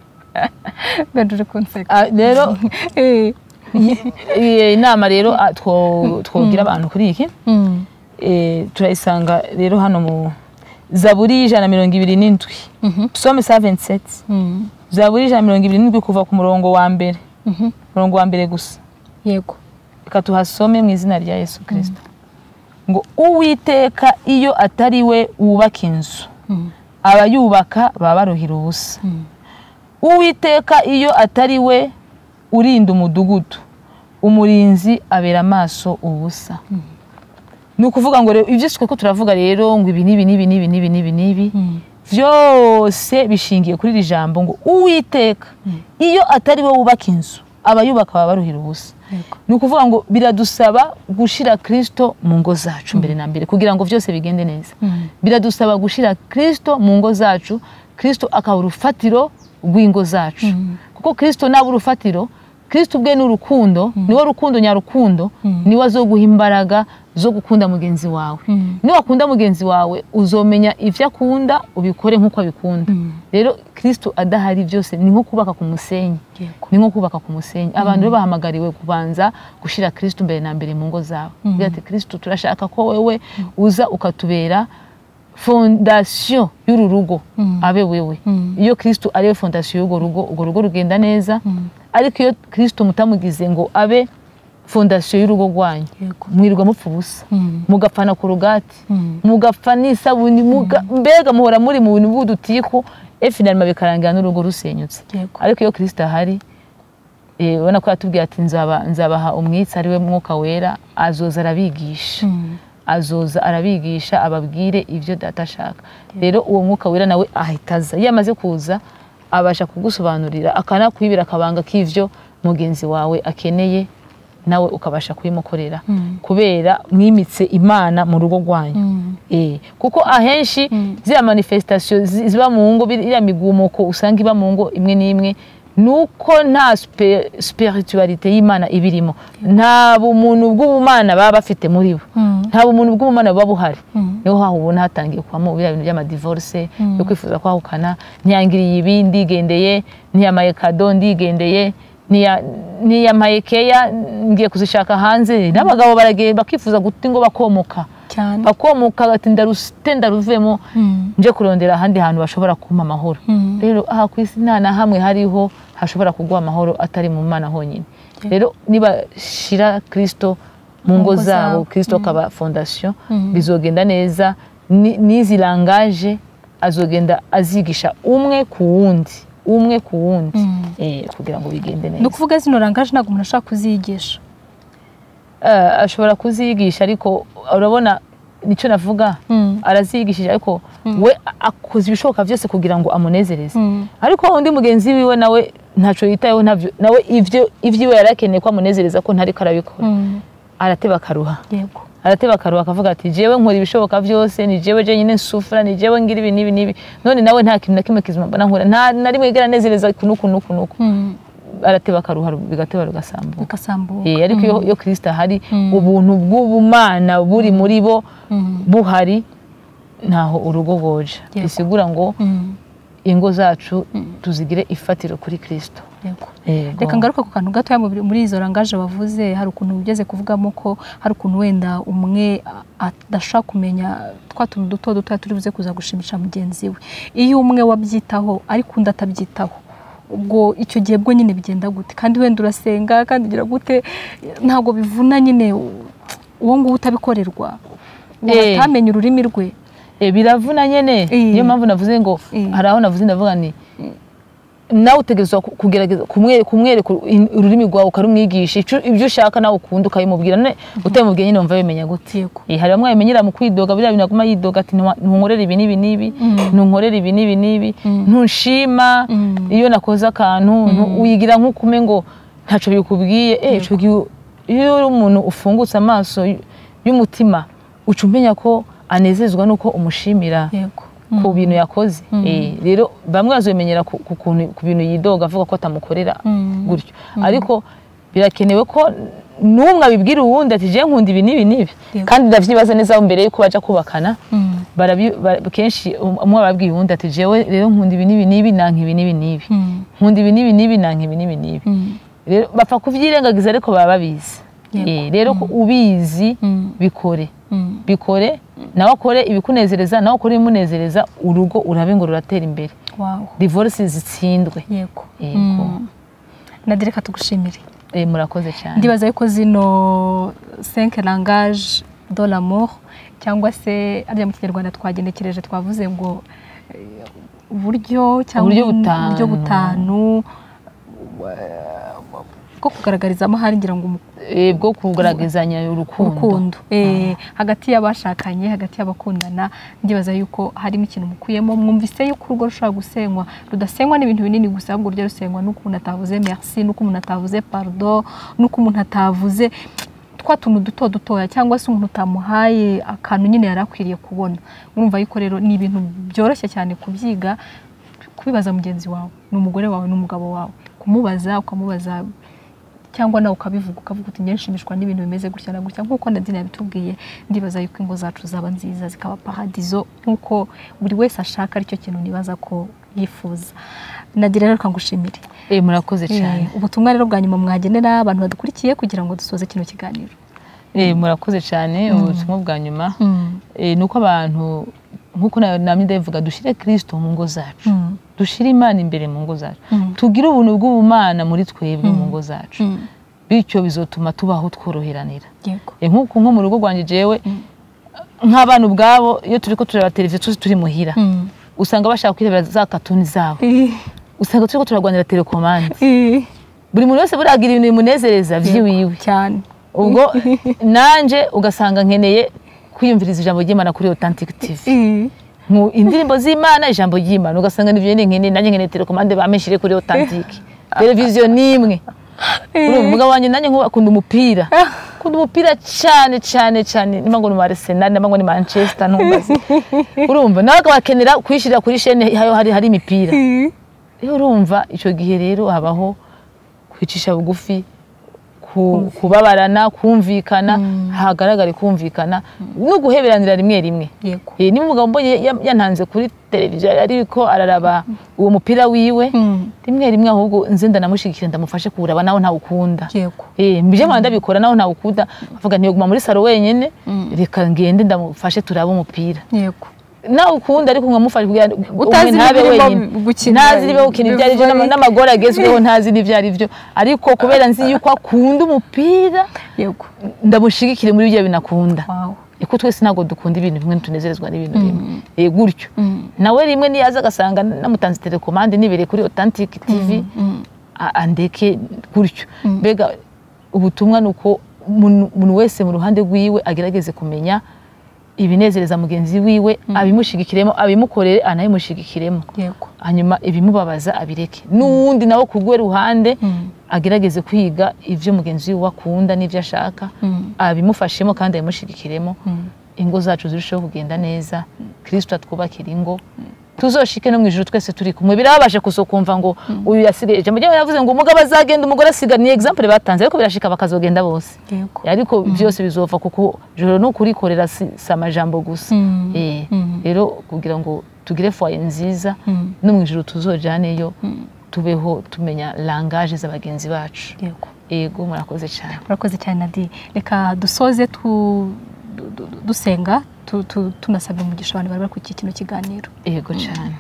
Speaker 2: benda uri kunseka
Speaker 1: Ah, rero
Speaker 2: Eh.
Speaker 1: iyi inama rero ah, two- twogira abantu kuri iki
Speaker 2: Mm.
Speaker 1: eh, turayisanga rero hano mu zaburi y'ijana na mirongo ibiri n'indwi
Speaker 2: Mhm.
Speaker 1: psaume sa 27
Speaker 2: Mm.
Speaker 1: zaburi y'ijana na mirongo ibiri n'indwi kuva ku murongo wa mbere
Speaker 2: Mhm.
Speaker 1: umurongo wa mbere gusa
Speaker 2: yego
Speaker 1: reka tuhasome mu izina rya yesu kirisito ngo uwiteka iyo atari we wubaka inzu
Speaker 2: Mm.
Speaker 1: abayubaka baba baruhira ubusa
Speaker 2: Mm.
Speaker 1: uwiteka iyo atari we urinda umudugudu umurinzi abera amaso ubusa ni ukuvuga ngo rero ibyo twe ko turavuga rero ngo ibi n'ibi n'ibi n'ibi n'ibi n'ibi n'ibi
Speaker 2: Mm.
Speaker 1: byose bishingiye kuri iri jambo ngo uwiteka iyo atari we wubaka inzu abayubaka baba baruhira ubusa
Speaker 2: Yego.
Speaker 1: ni ukuvuga ngo biradusaba gushyira kirisito mu ngo zacu mbere na mbere kugira ngo byose bigende neza biradusaba gushyira kirisito mu ngo zacu kirisito akaba urufatiro rw'ingo zacu kuko kirisito naba urufatiro kirisito ubwe ni urukundo niwe rukundo nyarukundo niwe azoguha imbaraga zo gukunda mugenzi wawe niwakunda mugenzi wawe uzomenya ibyo akunda ubikore nk'uko abikunda rero kirisito adahari byose ni nko kubaka ku musenyi
Speaker 2: Yego.
Speaker 1: ni nko kubaka ku musenyi abantu rero bahamagariwe kubanza gushyira kirisito mbere na mbere mu ngo zabo Agira ati kirisito turashaka ko wowe uza ukatubera fondasiyo y'uru rugo abe wewe iyo kirisito ariwe fondasiyo y'urwo rugo urwo rugo rugenda neza ariko iyo kirisito mutamugize ngo abe fondasiyo y'urugo rwanyu
Speaker 2: Yego.
Speaker 1: mwirirwa mupfa ubusa
Speaker 2: Mm.
Speaker 1: mugapfana ku rugati
Speaker 2: Mm.
Speaker 1: mugapfa n'isabuni muga- mbega muhora muri mu bintu bw'udutiku efinalima bikarangira n'urugo rusenyutse
Speaker 2: Yego.
Speaker 1: ariko iyo kirisito ahari eh, ubona ko yatubwiye ati nzaba nzabaha umwitsi ari we mwuka wera azoza arabigisha
Speaker 2: Mm.
Speaker 1: azoza arabigisha ababwire ibyo data ashaka rero uwo mwuka wera nawe ahita aza iyo amaze kuza abasha kugusobanurira akanakwibira akabanga k'ivyo mugenzi wawe akeneye nawe ukabasha kubimukorera
Speaker 2: Mm.
Speaker 1: kubera mwimitse imana mu rugo rwanyu
Speaker 2: Mm.
Speaker 1: Eh, kuko ahenshi
Speaker 2: Mm.
Speaker 1: ziriya manifestation zi- ziba mu ngo biri- iriya migumuko usanga iba mu ngo imwe n'imwe nuko nta spe- spiritualite y'imana ibirimo nta bumuntu bw'ubumana baba bafite muri bo
Speaker 2: Mm.
Speaker 1: nta bumuntu bw'ubumana buba buhari
Speaker 2: Mm.
Speaker 1: niho haho ubona hatangiye kubamo biriya bintu by'amadivorce yo kwifuza kwahukana ntiyangiriye ibi ndigendeye ntiyamaye kado ndigendeye ntiya- ntiyamaye keya ngiye kuzishaka hanze n'abagabo baragiye bakifuza guta ingo bakomoka
Speaker 2: cyane
Speaker 1: bakomoka bati ndarusite ndaruvemo
Speaker 2: Mm.
Speaker 1: nje kurondera ahandi hantu bashobora kumpa amahoro
Speaker 2: Mm.
Speaker 1: rero aha ku isi nta na hamwe hariho hashobora kuguha amahoro atari mu mana honyine rero nibashyira kirisito mu ngo
Speaker 2: ngo
Speaker 1: zabo
Speaker 2: zabo.
Speaker 1: kirisito akaba fondasiyo
Speaker 2: Mm.
Speaker 1: bizogenda neza Ni- n'izi langaje azogenda azigisha umwe ku wundi umwe ku wundi
Speaker 2: Mm.
Speaker 1: eh, kugira ngo bigende
Speaker 2: ni
Speaker 1: neza
Speaker 2: ukuvuga zino rangaje ntabwo umuntu ashaka kuziyigisha
Speaker 1: Eh, ashobora kuziyigisha ariko urabona nicyo navuga
Speaker 2: Mm.
Speaker 1: arazigishije ariko we akoze ibishoboka byose kugira ngo amunezereze
Speaker 2: Mm.
Speaker 1: ariko undi mugenzi wiwe nawe ntacyo yitayeho ntabyo nawe ibyo ibyiwe yari akeneye ko amunezereza ko ntariko arabikora
Speaker 2: Mm.
Speaker 1: arateba akaruha
Speaker 2: yego
Speaker 1: arateba akaruha akavuga ati jewe nkora ibishoboka byose ni jewe jenyine nsufura ni jewe ngira ibi n'ibi n'ibi none nawe nta kintu na kimwe kizima mbona nkora nta na rimwe yigera anezereza kuno kuno kuno
Speaker 2: Mm.
Speaker 1: arateba akaruha bigateba rugasambuka
Speaker 2: bigasambuka
Speaker 1: Eh, ariko iyo iyo kirisita ahari
Speaker 2: Mm.
Speaker 1: ubuntu bw'ubumana buri muri bo
Speaker 2: Mm.
Speaker 1: buhari ntaho urugo rwoja
Speaker 2: Yego.
Speaker 1: bisigura ngo
Speaker 2: Mm.
Speaker 1: ingo zacu tuzigire ifatiro kuri kirisito
Speaker 2: yego
Speaker 1: Yego.
Speaker 2: reka ngaruka ku kantu gatoya muri- muri izo rangaje wavuze hari ukuntu ugeze kuvugamo ko hari ukuntu wenda umwe a- adashaka kumenya twa tuntu duto duto turi buze kuza gushimisha mugenzi we iyo umwe wabyitaho ariko undi atabyitaho ubwo icyo gihe bwo nyine bigenda gute kandi wenda urasenga kandi ugira gute ntabwo bivuna nyine uwo nguwo utabikorerwa uwo
Speaker 1: Eh.
Speaker 2: atamenya ururimi rwe
Speaker 1: Eh, biravuna nyene
Speaker 2: Eh.
Speaker 1: niyo mpamvu navuze ngo
Speaker 2: Eh.
Speaker 1: hari aho navuze ndavuga ni nawe utegerezwa ku- kugerageza kumwe- kumwereka in- ururimi rwawe ukarumwigisha ico- ibyo ushaka nawe ukunda ukabimubwira none utabimubwiye nyine wumva bimenya gute
Speaker 2: yego
Speaker 1: Eh, hari bamwe babimenyera mu kwidoga biriya bintu aguma yidoga ati "Ntunwa- ntunkorere ibi n'ibi n'ibi ntunkorere ibi n'ibi n'ibi ntunshima
Speaker 2: Mm.
Speaker 1: iyo nakoze akantu ntu- wigira nk'ukume ngo ntacyo bikubwiye eh ico gihe iyo uri umuntu ufungutse amaso y- y'umutima uca umenya ko anezezwa nuko umushimira
Speaker 2: yego
Speaker 1: ku bintu yakoze Eh, rero bamwe bazobimenyera ku ku kuntu- ku bintu yidoga avuga ko atamukorera
Speaker 2: Mm.
Speaker 1: gutyo ariko birakenewe ko n'umwe abibwira uwundi ati je nkunda ibi n'ibi n'ibi
Speaker 2: Yego.
Speaker 1: kandi ndavyibaza neza mbere yuko baja kubakana
Speaker 2: Mm.
Speaker 1: barabi- bara- kenshi umwe ababwiye uwundi ati jewe rero nkunda ibi n'ibi n'ibi nanka ibi n'ibi n'ibi
Speaker 2: Mm.
Speaker 1: nkunda ibi n'ibi n'ibi nanka ibi n'ibi n'ibi
Speaker 2: Mm.
Speaker 1: rero bapfa kuvyirengagiza ariko baba babizi
Speaker 2: Yego.
Speaker 1: Eh, rero ko ubizi
Speaker 2: Mm.
Speaker 1: bikore
Speaker 2: Mm.
Speaker 1: bikore nawe akore ibikunezereza nawe akore ibimunezereza urugo urabe ngo ruratera imbere
Speaker 2: wow
Speaker 1: divorce zitsindwe
Speaker 2: yego
Speaker 1: Yego.
Speaker 2: Mm. nadia reka tugushimire
Speaker 1: Eh, murakoze cyane
Speaker 2: ndibaza yuko zino cinq langage de l'amour cyangwa se arya mu kinyarwanda twagenekereje twavuze ngo eh, uburyo cyangwa
Speaker 1: Uburyo butanu.
Speaker 2: uburyo butanu bwo kugaragarizamo hari ngira ngo umu-
Speaker 1: eh, bwo kugaragazanya urukundo
Speaker 2: urukundo Eh, hagati y'abashakanye hagati y'abakundana ndibaza yuko harimo ikintu mukuyemo mwumvise yuko urugo rushobora gusenywa rudasenywa n'ibintu binini gusa ahubwo rujya rusenywa n'uko umuntu atavuze merci n'uko umuntu atavuze pardon n'uko umuntu atavuze twa tuntu duto dutoya cyangwa se umuntu utamuhaye akantu nyine yari akwiriye kubona urumva yuko rero ni ibintu byoroshye cyane kubyiga kubibaza mugenzi wawe ni umugore wawe n'umugabo wawe kumubaza ukamubaza cyangwa nawe ukabivuga ukavuga uti njye nshimishwa n'ibintu bimeze gutya na gutya nk'uko Nadine yabitubwiye ndibaza yuko ingo zacu zaba nziza zikaba paradizo nk'uko buri wese ashaka aricyo kintu nibaza ko yifuza Nadine rero kangushimire
Speaker 1: eh, murakoze cyane
Speaker 2: ubutumwa rero bwa nyuma mwagenera abantu badukurikiye kugira ngo dusoze kino kiganiro
Speaker 1: eh, murakoze cyane ubutumwa bwa nyuma eh, ni uko abantu nk'uko na- namye ndabivuga dushyire kirisito mu ngo zacu
Speaker 2: Mm.
Speaker 1: dushyire imana imbere mu ngo zacu
Speaker 2: Mm.
Speaker 1: tugire ubuntu bw'ubumana muri twebwe mu ngo zacu
Speaker 2: Mm.
Speaker 1: bityo bizotuma tubaho tworoheranira
Speaker 2: yego
Speaker 1: Eh, nk'uku nko mu rugo rwanjye jewe nk'abana ubwabo iyo turi ko tureba televiziyo tuzi turi muhira
Speaker 2: Mm.
Speaker 1: usanga bashaka kwirebera za katuni zabo
Speaker 2: Eh,
Speaker 1: usanga turi ko turarwanira telekomande
Speaker 2: eh,
Speaker 1: buri muntu wese buriya agira ibintu bimunezereza by'iwiwe
Speaker 2: cyane
Speaker 1: ubwo nanjye ugasanga nkeneye kwiyumviriza ijambo ry'imana kuri authentic tv
Speaker 2: Eh,
Speaker 1: Nku- indirimbo z'imana ijambo ry'imana ugasanga nibyo nyine nkeneye nanjye nkeneye telekomande bameshyire kuri authentic televiziyo ni imwe urumva umugabo wanjye nanjye nkuba akunda umupira akunda umupira cyane cyane cyane niba ngo ni mu Arsenal niba ngo ni Manchester ntumbaze urumva nawe akabakenera kuyishyirira kuri shene hayo hari hari imipira
Speaker 2: eh,
Speaker 1: rero urumva icyo gihe rero habaho kwicisha bugufi ku- kubabarana kumvikana hagaragare kumvikana no guheberanira rimwe rimwe
Speaker 2: yego
Speaker 1: Eh, niba umugabo mbonye ya- yantanze kuri televiziyo ariko araraba uwo mupira wiwe
Speaker 2: Mm.
Speaker 1: rimwe rimwe ahubwo nze ndanamushyigikira ndamufashe kuwuraba nawe ntawukunda
Speaker 2: yego
Speaker 1: Eh, mbije nkaba ndabikora nawe ntawukunda avuga ntiyoguma muri saro wenyine reka ngende ndamufashe turabe umupira
Speaker 2: yego
Speaker 1: nawe ukunda ariko nkamufasha kugira ngo
Speaker 2: Utazi
Speaker 1: umwe ntabe
Speaker 2: n'ibirimo
Speaker 1: wenyine
Speaker 2: gukina,
Speaker 1: ntazi ibyo gukina ibyo ari byo
Speaker 2: bivari.
Speaker 1: n'amagore agezweho ntazi n'ibyo ari byo ariko kubera nzi yuko akunda umupira
Speaker 2: yego
Speaker 1: ndamushigikire muri ibyo binakunda
Speaker 2: wow
Speaker 1: kuko twese ntabwo dukunda ibintu bimwe tunezerezwa n'ibintu bimwe Eh, gutyo
Speaker 2: Mm.
Speaker 1: nawe rimwe niyaza agasanga namutanze telekomande nibereye kuri authentic tv
Speaker 2: Mm.
Speaker 1: a- andeke gutyo mbega ubutumwa ni uko umuntu umuntu wese mu ruhande rwiwe agerageze kumenya ibinezereza mugenzi wiwe abimushigikiremo abimukorere anabimushigikiremo
Speaker 2: yego
Speaker 1: hanyuma ibimubabaza abireke n'uwundi nawe ku rwe ruhande agerageze kwiga ibyo mugenzi we akunda n'ibyo ashaka
Speaker 2: Mm.
Speaker 1: abimufashemo kandi abimushigikiremo ingo zacu zirusheho kugenda neza kirisito atwubakira ingo tuzoshike no mu ijuru twese turi kumwe birabashe kuso kumva ngo uyu yasigaye ijambo ryawe yavuze ngo umugabo azagenda umugore asiga ni example batanze ariko birashika bakazogenda bose
Speaker 2: yego
Speaker 1: ariko byose bizova kuko joro no kurikorera si, si amajambo gusa
Speaker 2: Mm.
Speaker 1: Eh,
Speaker 2: Mm.
Speaker 1: rero kugira ngo tugire foye nziza
Speaker 2: Mm.
Speaker 1: no mu ijuru tuzojaneyo tubeho tumenya langaje z'abagenzi bacu
Speaker 2: yego
Speaker 1: ego murakoze cyane
Speaker 2: urakoze cyane nadi reka dusoze tu- du- du- dusenga tu- tu- tunasabira umugisha abantu bari bari kuri iki kino kiganiro
Speaker 1: ego cyane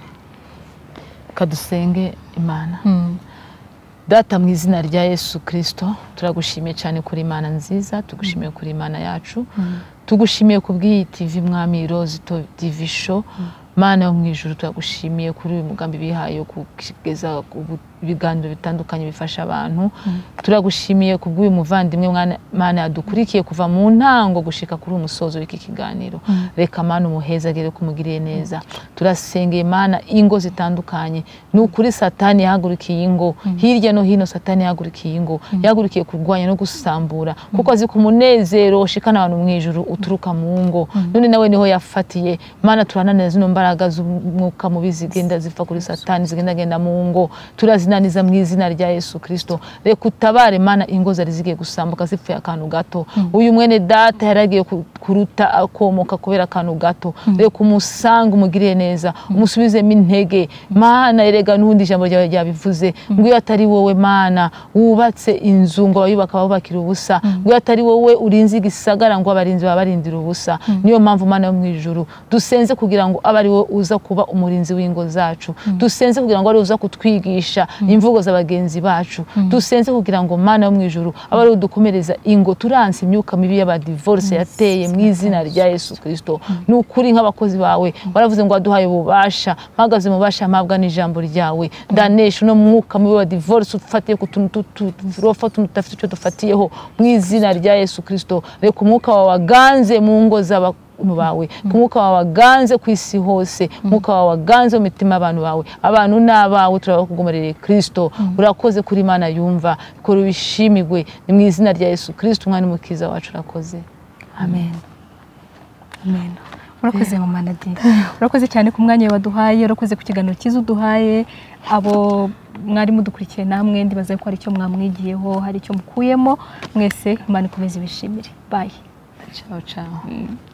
Speaker 1: kadusenge imana
Speaker 2: Mm.
Speaker 1: data mu izina rya yesu kirisito turagushimiye cyane kuri imana nziza tugushimiye kuri imana yacu tugushimiye ku bw'iyi tivi mwami rozi tivi sho mana yo mu ijuru turagushimiye kuri uyu mugambi bihaye wo kugeza ubu- ibiganiro bitandukanye bifasha abantu turagushimiye ku bw'uyu muvandimwe mwana- mana yadukurikiye kuva mu ntango gushika kuri uyu musozo w'iki kiganiro reka mana umuheza agere kumugiriye neza turasengeye mana ingo zitandukanye ni ukuri satani yahagurukiye ingo hirya no hino satani yahagurukiye ingo yahagurukiye kurwanya no gusambura kuko azi ko umunezero ushikana abantu mu ijuru uturuka mu ngo none nawe niho yafatiye mana turananira zino mbaraga z'umwuka mubi zigenda ziva kuri satani zigenda genda mu ngo turazinaniza mu izina rya yesu kirisito reka utabare mana ingo zari zigiye gusambuka zipfuye akantu gato uyu mwene data yari agiye ku- kuruta akomoka kubera akantu gato reka umusange umugiriye neza umusubizemo intege mana erega n'ubundi ijambo ryawe ryabivuze ngo iyo atari wowe mana wubatse inzu ngo abayubaka babubakira ubusa ngo iyo atari wowe urinze igisagara ngo abarinzi baba barindira ubusa niyo mpamvu mana yo mu ijuru dusenze kugira ngo abe ari wowe uza kuba umurinzi w'ingo zacu dusenze kugira ngo ari wowe uza kutwigisha imvugo za bagenzi bacu dusenze kugira ngo mana yo mu ijuru abe ariwe dukomereza ingo turanse imyuka mibi y'abadivorce yateye mu izina rya yesu kirisito ni ukuri nk'abakozi bawe waravuze ngo waduhaye ububasha mpagaze mu bubasha mpabwa n'ijambo ryawe ndanesha uno mwuka mubi wa divorce ufatiye ku tuntu turofa tuntu tudafite icyo dufatiyeho mu izina rya yesu kirisito reka umwuka wawe waganze mu ngo z'aba bawe ku mwuka wawe waganze ku isi hose umwuka wawe waganze mu mitima y'abantu bawe abantu ni abawe turabakugumarire kirisito urakoze kuri imana yumva kora ubishimigwe ni mu izina rya yesu kirisito umwana umukiza wacu urakoze amen
Speaker 2: amen urakoze mama nadine urakoze cyane ku mwanya waduhaye urakoze ku kiganiro cyiza uduhaye abo mwari mudukurikiye namwe ndibaza ko hari icyo mwamwigiyeho hari icyo mukuyemo mwese imana ikomeze ibishimire bayi
Speaker 1: ciao ciao